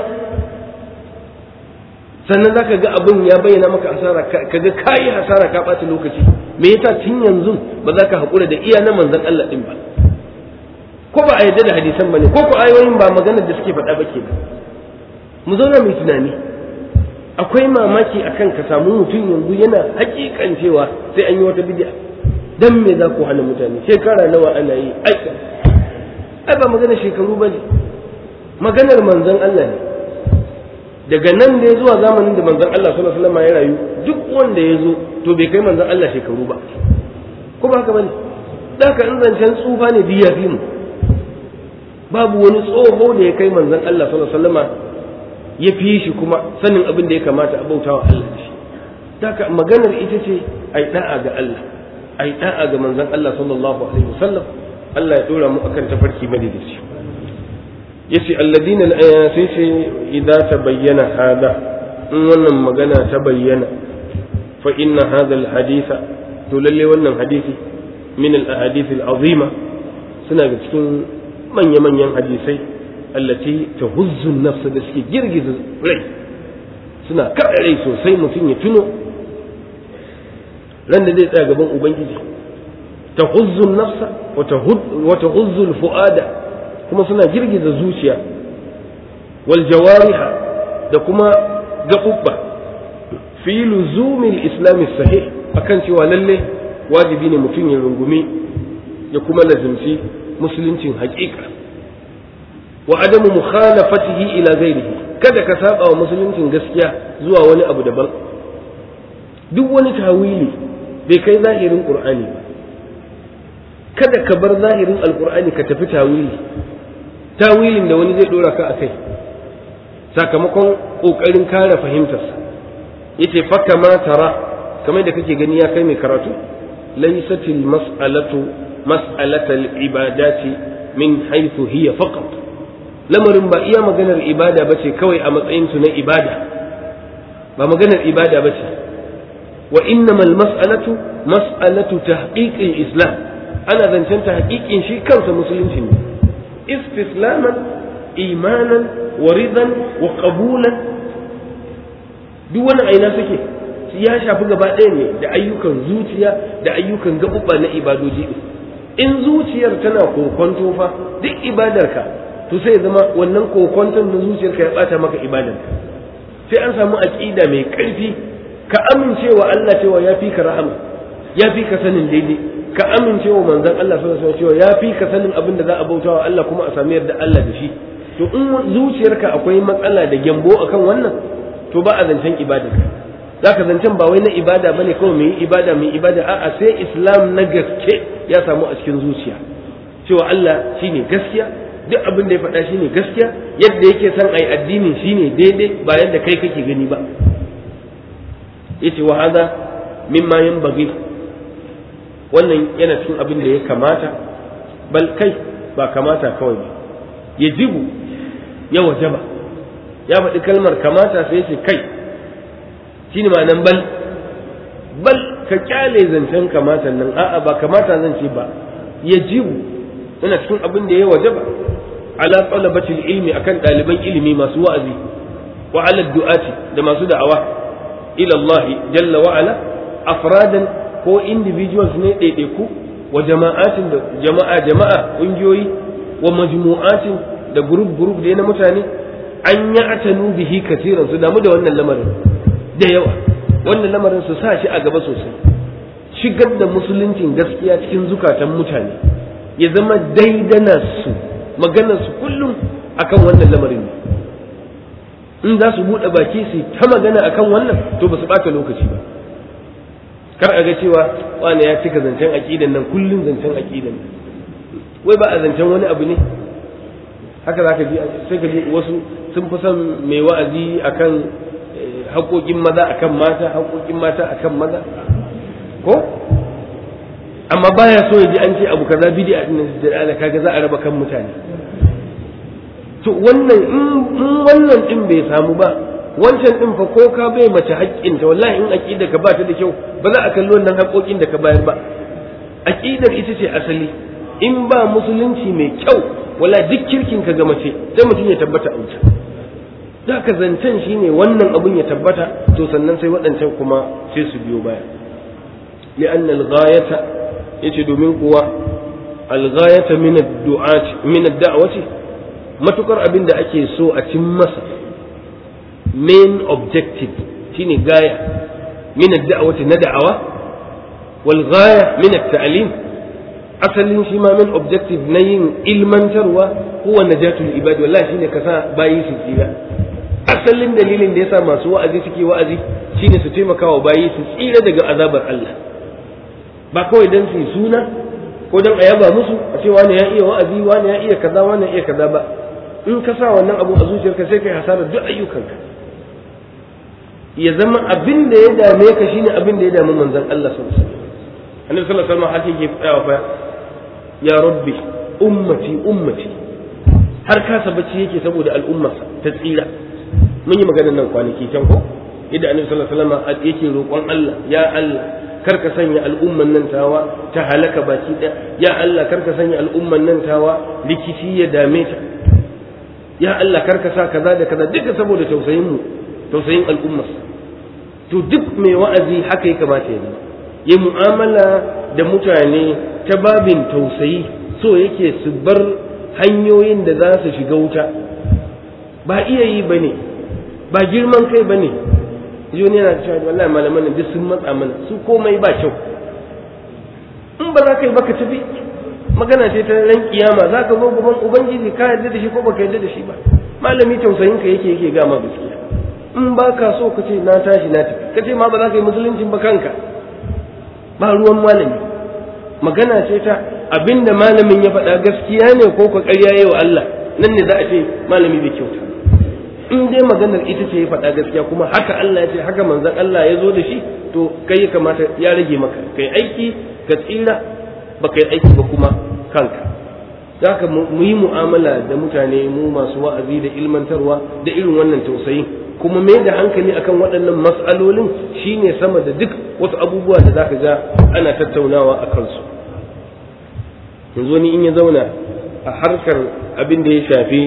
sannan zaka ga abin ya bayyana maka asara kaga kayi hasara ka ɓata lokaci me yasa tun yanzu ba za ka haƙura da iya na manzon Allah ɗin ba ko ba a yarda da hadisan ba ne ko ko ayoyin ba maganar da suke faɗa ba ke mu zauna mai tunani akwai mamaki akan ka samu mutum yanzu yana hakikan cewa sai an yi wata bid'a dan me za ku hana mutane shekara nawa ana yi ai ai ba magana shekaru ba ne maganar manzon Allah ne daga nan da ya zuwa zamanin da manzon Allah sallallahu alaihi wasallam ya rayu duk wanda ya zo to bai kai manzon Allah shekaru ba ko ba haka bane da ka in zancen tsufa ne biya fi mu babu wani tsoho da ya kai manzon Allah sallallahu alaihi wasallam ya fi shi kuma sanin abin da ya kamata a bautawa Allah da shi da ka maganar ita ce ai da'a ga Allah ai da'a ga manzon Allah sallallahu alaihi wasallam Allah ya dora mu akan tafarki madaidaici yace alladina sai ce idza tabayyana hada in wannan magana ta bayyana fa inna hadha alhaditha to lalle wannan hadisi min alahadith alazima suna ga cikin manya manyan hadisai allati tahuzzu an-nafs da suke girgiza rai suna kada rai sosai mutum ya tuno ran da zai tsaya gaban ubangiji tahuzzu an-nafs wa tahuzzu al-fu'ada kuma suna girgiza zuciya wal jawariha da kuma gaɓuɓɓa fi luzumil islami sahih akan cewa lalle wajibi ne mutum ya rungumi ya kuma lazimci musuluncin haƙiƙa wa adamu mukhalafatihi ila ghairihi kada ka saba wa musuluncin gaskiya zuwa wani abu daban duk wani tawili bai kai zahirin qur'ani ba kada ka bar zahirin alqur'ani ka tafi tawili tawilin da wani zai dora ka akai sakamakon kokarin kare fahimtarsa yace fa kama tara kamar da kake gani ya kai mai karatu laysatil mas'alatu mas'alatal ibadati min haythu hiya faqat lamarin ba iya maganar ibada bace kawai a matsayin su na ibada ba maganar ibada bace wa innamal mas'alatu mas'alatu tahqiqil islam ana zancen tahqiqin shi kansa musulunci ne istislaman imanan wa ridan wa qabulan duk wani aina suke ya shafi gaba ɗaya ne da ayyukan zuciya da ayyukan gaɓuɓɓa na ibadoji in zuciyar tana kokonto fa duk ibadarka to sai zama wannan kokonton na zuciyarka ya ɓata maka ibadarka sai an samu aƙida mai ƙarfi ka amincewa Allah cewa ya fi ka rahama ya fi ka sanin daidai ka amincewa manzon Allah sallallahu alaihi cewa ya fi ka sanin abin da za a bautawa Allah kuma a sami yarda Allah da shi to in zuciyarka akwai matsala da gyambo akan wannan to ba a zancen ibada za ka zancen ba wai na ibada bane kawai mai ibada mai ibada a'a sai islam na gaske ya samu a cikin zuciya cewa Allah shine gaskiya duk abin da ya faɗa shine gaskiya yadda yake son ai addini shine daidai ba yadda kai kake gani ba yace wa hada mimma yanbaghi wannan yana cikin abin da ya kamata bal kai ba kamata kawai ba yajibu ya wajaba ya faɗi kalmar kamata sai ce kai shi ne ma'anan bal bal ka kyale zancen kamata nan a'a ba kamata zan ce ba ya jibu yana cikin abin da ya waje ba ala talabatil ilmi akan ɗaliban ilimi masu wa'azi wa ala du'ati da masu da'awa ila Allah jalla wa ala afradan ko individuals ne ɗaiɗaiku wa jama'atin da jama'a jama'a ƙungiyoyi wa majmu'atin da group group da na mutane an yi atanu bihi kasiran su damu da wannan lamarin da yawa wannan lamarin su sa shi a gaba sosai shigar da musuluncin gaskiya cikin zukatan mutane ya zama daidana su maganar su kullum akan wannan lamarin ne in za su buɗe baki su ta magana akan wannan to ba su ɓata lokaci ba kar a ga cewa wani ya cika zancen aƙidan nan kullum zancen aƙidan nan wai ba a zancen wani abu ne haka za ka ji sai ka ji wasu sun fi son mai wa'azi akan haƙoƙin maza akan mata haƙoƙin mata akan maza ko amma baya so ya ji an ce abu kaza bid'a din da kaga za a raba kan mutane to wannan in wannan din bai samu ba wancan din fa ko ka bai mace haƙƙinta wallahi in aqida ka ba ta da kyau ba za a kalli wannan haƙoƙin da ka bayar ba aqidar ita ce asali in ba musulunci mai kyau wala duk kirkin ka ga mace sai mutum ya tabbata a wuta da ka zancen shine wannan abun ya tabbata to sannan sai waɗancan kuma sai su biyo baya li'anna al-ghayata yace domin kuwa al-ghayata min ad-du'ati min ad-da'wati matukar abin da ake so a cin masa main objective shine gaya min ad-da'wati na da'awa wal ghaya min at-ta'lim asalin shi ma min objective na yin ilmantarwa huwa najatul ibad wallahi shine ka sa bayi su tsira asalin dalilin da yasa masu wa'azi suke wa'azi shine su taimaka wa bayi su tsira daga azabar Allah ba kawai dan su suna ko dan a yaba musu a ce wani ya iya wa'azi wani ya iya kaza wani ya iya kaza ba in ka sa wannan abu a zuciyarka sai kai hasarar duk ayyukanka ya zama abin da ya dame ka shine abin da ya dami manzon Allah sallallahu alaihi wasallam annabi sallallahu alaihi wasallam haka yake tsayawa fa ya rabbi ummati ummati har kasa bacci yake saboda al'ummarsa ta tsira mun yi maganar nan kwanaki can ko yadda annabi sallallahu alaihi wasallam yake roƙon Allah ya Allah kar ka sanya al'umman nan tawa ta halaka baki ɗaya ya Allah kar ka sanya al'umman nan tawa rikici ya dame ta ya Allah karka sa kaza da kaza duka saboda tausayin mu tausayin al'umma to duk mai wa'azi haka ya kamata ya zama ya mu'amala da mutane ta babin tausayi so yake su bar hanyoyin da za su shiga wuta ba iya yi ba ne ba girman kai ba ne yoni yana cewa wallahi malaman nan duk sun matsa mana su komai ba kyau in ba za ka yi ba ka tafi magana ce ta ran kiyama za ka zo gaban ubangiji ka yarda da shi ko baka yarda da shi ba malami tausayin ka yake yake gama gaskiya in ba ka so ka ce na tashi na tafi ka ce ma ba za ka yi musuluncin ba kanka ba ruwan malami magana ce ta abinda malamin ya faɗa gaskiya ne ko ka ƙarya wa Allah nan ne za a ce malami bai kyauta in dai maganar ita ce ya faɗa gaskiya kuma haka Allah ya ce haka manzon Allah ya zo da shi to kai ya kamata ya rage maka kai aiki ka tsira ba kai aiki ba kuma kanka za ka mu yi mu'amala da mutane mu masu wa'azi da ilmantarwa da irin wannan tausayin kuma mai da hankali akan waɗannan mas'alolin shine sama da duk wasu abubuwa da zaka ga ana tattaunawa a kansu yanzu wani in ya zauna a harkar abin da ya shafi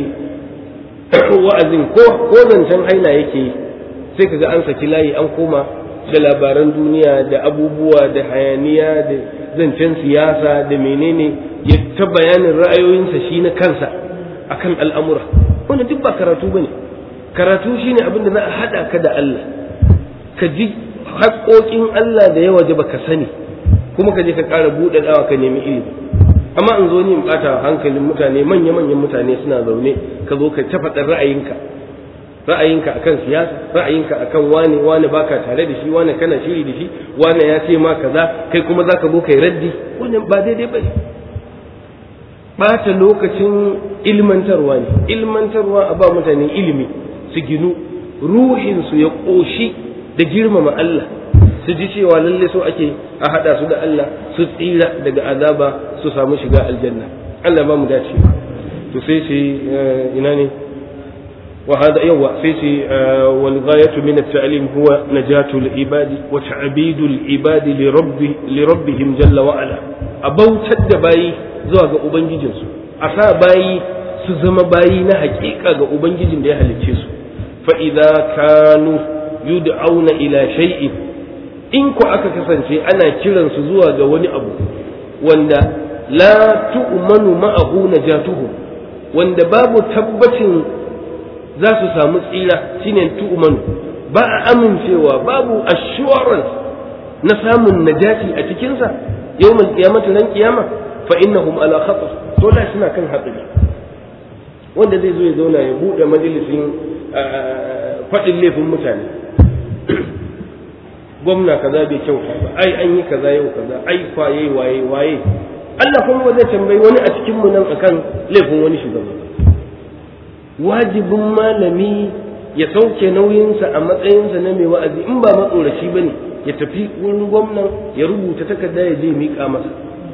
wa'azin ko ko zancen haila yake sai kaga an saki layi an koma da labaran duniya da abubuwa da hayaniya da zancen siyasa da menene ya ta bayanin ra'ayoyinsa shi na kansa akan al'amura wannan duk ba karatu bane karatu shine abin da za a haɗa ka da Allah ka ji haƙoƙin Allah da yawa ba ka sani kuma ka je ka ƙara buɗe dawa ka nemi ilimi amma in zo ni in ɓata hankalin mutane manya manyan mutane suna zaune ka zo ka ta faɗar ra'ayinka ra'ayinka akan siyasa ra'ayinka akan wane wane baka tare da shi wane kana shiri da shi wane ya ce ma kaza kai kuma zaka zo kai raddi wannan ba daidai bane ɓata lokacin ilmantarwa ne ilmantarwa a ba mutane ilimi su ginu ruhinsu ya ƙoshi da girmama Allah su ji cewa lalle so ake a haɗa su da Allah su tsira daga azaba su samu shiga aljanna Allah ba mu dace to sai shi ina ne wa hada yawa sai shi wal ghayatu min at-ta'lim huwa najatu al-ibadi wa ta'bidu al-ibadi li rabbi li rabbihim jalla wa ala abautar da bayi zuwa ga ubangijinsu a sa bayi su zama bayi na haƙiƙa ga ubangijin da ya halicce su فإذا كانوا يدعون إلى شيء in ku aka kasance ana kiransu zuwa ga wani abu wanda la tu'manu ma'ahu najatuhu wanda babu tabbacin za su samu tsira shine tu'manu ba a amincewa babu assurance na samun najati a cikinsa yawmal qiyamati ran kiyama fa innahum ala khatar to da suna kan hatsari wanda zai zo ya zauna ya bude majalisin faɗin laifin mutane gwamna kaza bai kyauta ba ai an yi kaza yau kaza ai kwaye waye waye Allah kuma ba zai tambayi wani a cikin mu nan akan laifin wani shugaba wajibin malami ya sauke nauyinsa a matsayinsa na mai wa'azi in ba matsoraci ba ne ya tafi wurin gwamnan ya rubuta takarda ya je miƙa masa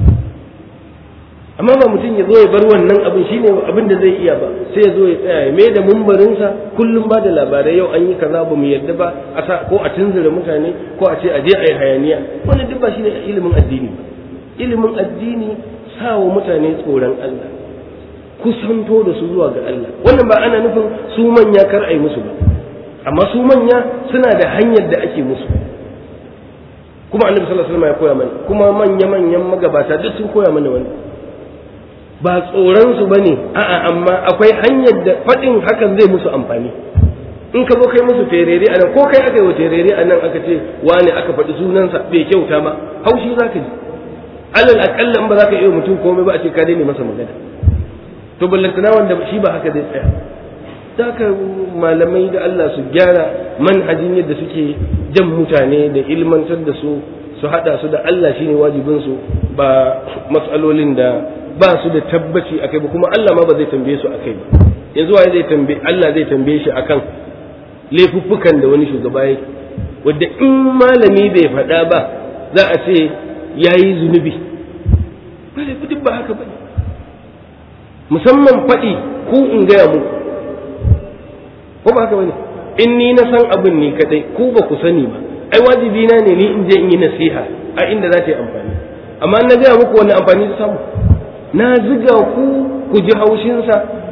amma ba mutum ya zo ya bar wannan abin shine abin da zai iya ba sai ya zo ya tsaya ya mai da mumbarinsa kullum ba da labarai yau an yi kaza ba mu yadda ba a sa ko a tunzura mutane ko a ce a je a yi hayaniya wannan duk ba shine ilimin addini ba ilimin addini sa wa mutane tsoron Allah kusanto da su zuwa ga Allah wannan ba ana nufin su manya kar a yi musu ba amma su manya suna da hanyar da ake musu kuma annabi sallallahu alaihi wasallam ya koya mana kuma manya manyan magabata duk sun koya mana wannan ba tsoron su bane a'a amma akwai hanyar da faɗin hakan zai musu amfani in ka zo kai musu terere anan ko kai aka yi wa terere anan aka ce wani aka faɗi sunansa bai kyauta ba haushi za ka ji alal akalla in ba za ka iya mutum komai ba a ce ka daina masa magana to ballantana wanda shi ba haka zai tsaya ka malamai da Allah su gyara manhajin yadda suke jan mutane da ilmantar da su su hada su da Allah shine wajibin su ba matsalolin da ba su da tabbaci akai ba kuma Allah ma ba zai tambaye su akai ba yanzu waye zai tambaye Allah zai tambaye shi akan laifuffukan da wani shugaba yake wanda in malami bai faɗa ba za a ce yayi zunubi ba duk ba haka bane musamman faɗi ku in gaya muku ko ba haka bane in ni na san abin ni kadai ku ba ku sani ba ai wajibi na ne ni in je in yi nasiha a inda za ta yi amfani amma na gaya muku wani amfani ta samu na ziga ku ku ji haushinsa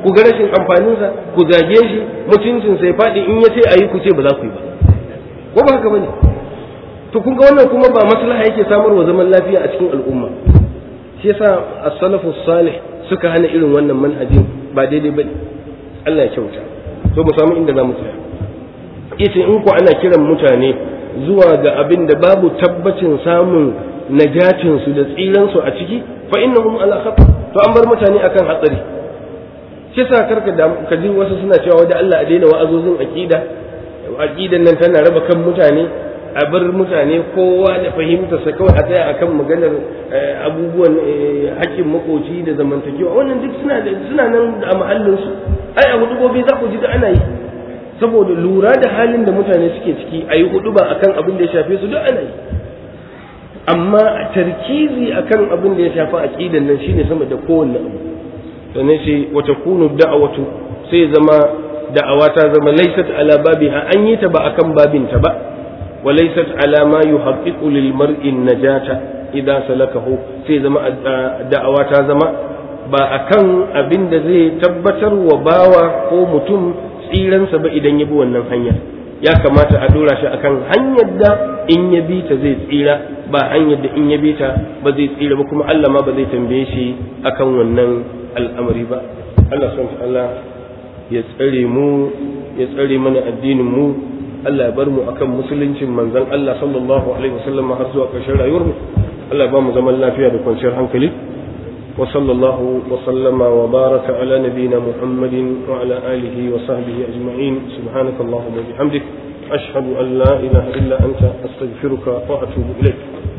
ku ga rashin amfaninsa ku zage shi mutuncin sai faɗi in ya ce a yi ku ce ba za ku yi ba ko ba haka bane to kun ga wannan kuma ba maslaha yake samarwa zaman lafiya a cikin al'umma shi yasa as-salafu salih suka hana irin wannan manhajin ba daidai bane Allah ya kyauta to mu samu inda za mu tsaya yace in ku ana kiran mutane zuwa ga abin da babu tabbacin samun najatin su da tsiran su a ciki fa innahum ala khatar to an bar mutane akan hatsari shi yasa karka da ka ji wasu suna cewa da Allah a daina wa'azozin aqida aqidan nan tana raba kan mutane a bar mutane kowa da fahimtarsa kawai a tsaya akan maganar abubuwan haƙƙin makoci da zamantakewa wannan duk suna da suna nan a mahallinsu ai a hudubobi za ku ji da ana yi saboda lura da halin da mutane suke ciki a yi hudu ba akan abin da ya shafe su duk ana yi amma a tarkizi akan abin da ya shafi aqidan nan shine sama da kowanne abu sannan sai wata kunu da'awatu sai zama da'awa ta zama laysat ala babiha an yi ta ba akan babinta ba وليست على ما يحقق للمرء النجاة إذا سلكه sai zama da'awa ta zama ba akan abin da zai tabbatar wa bawa ko mutum tsiransa ba idan ya bi wannan hanyar ya kamata a dora shi akan hanyar da in ya bi ta zai tsira ba hanyar da in ya bi ta ba zai tsira ba kuma Allah ma ba zai tambaye shi akan wannan al'amari ba Allah subhanahu Allah ya tsare mu ya tsare mana addinin mu Allah ya bar mu akan musuluncin manzon Allah sallallahu alaihi wasallam har zuwa ƙarshen rayuwar mu Allah ya ba mu zaman lafiya da kwanciyar hankali wa sallallahu wa sallama wa baraka ala nabiyyina Muhammadin wa ala alihi wa sahbihi ajma'in subhanakallahumma wa bihamdik ashhadu an la ilaha illa anta astaghfiruka wa atubu ilaik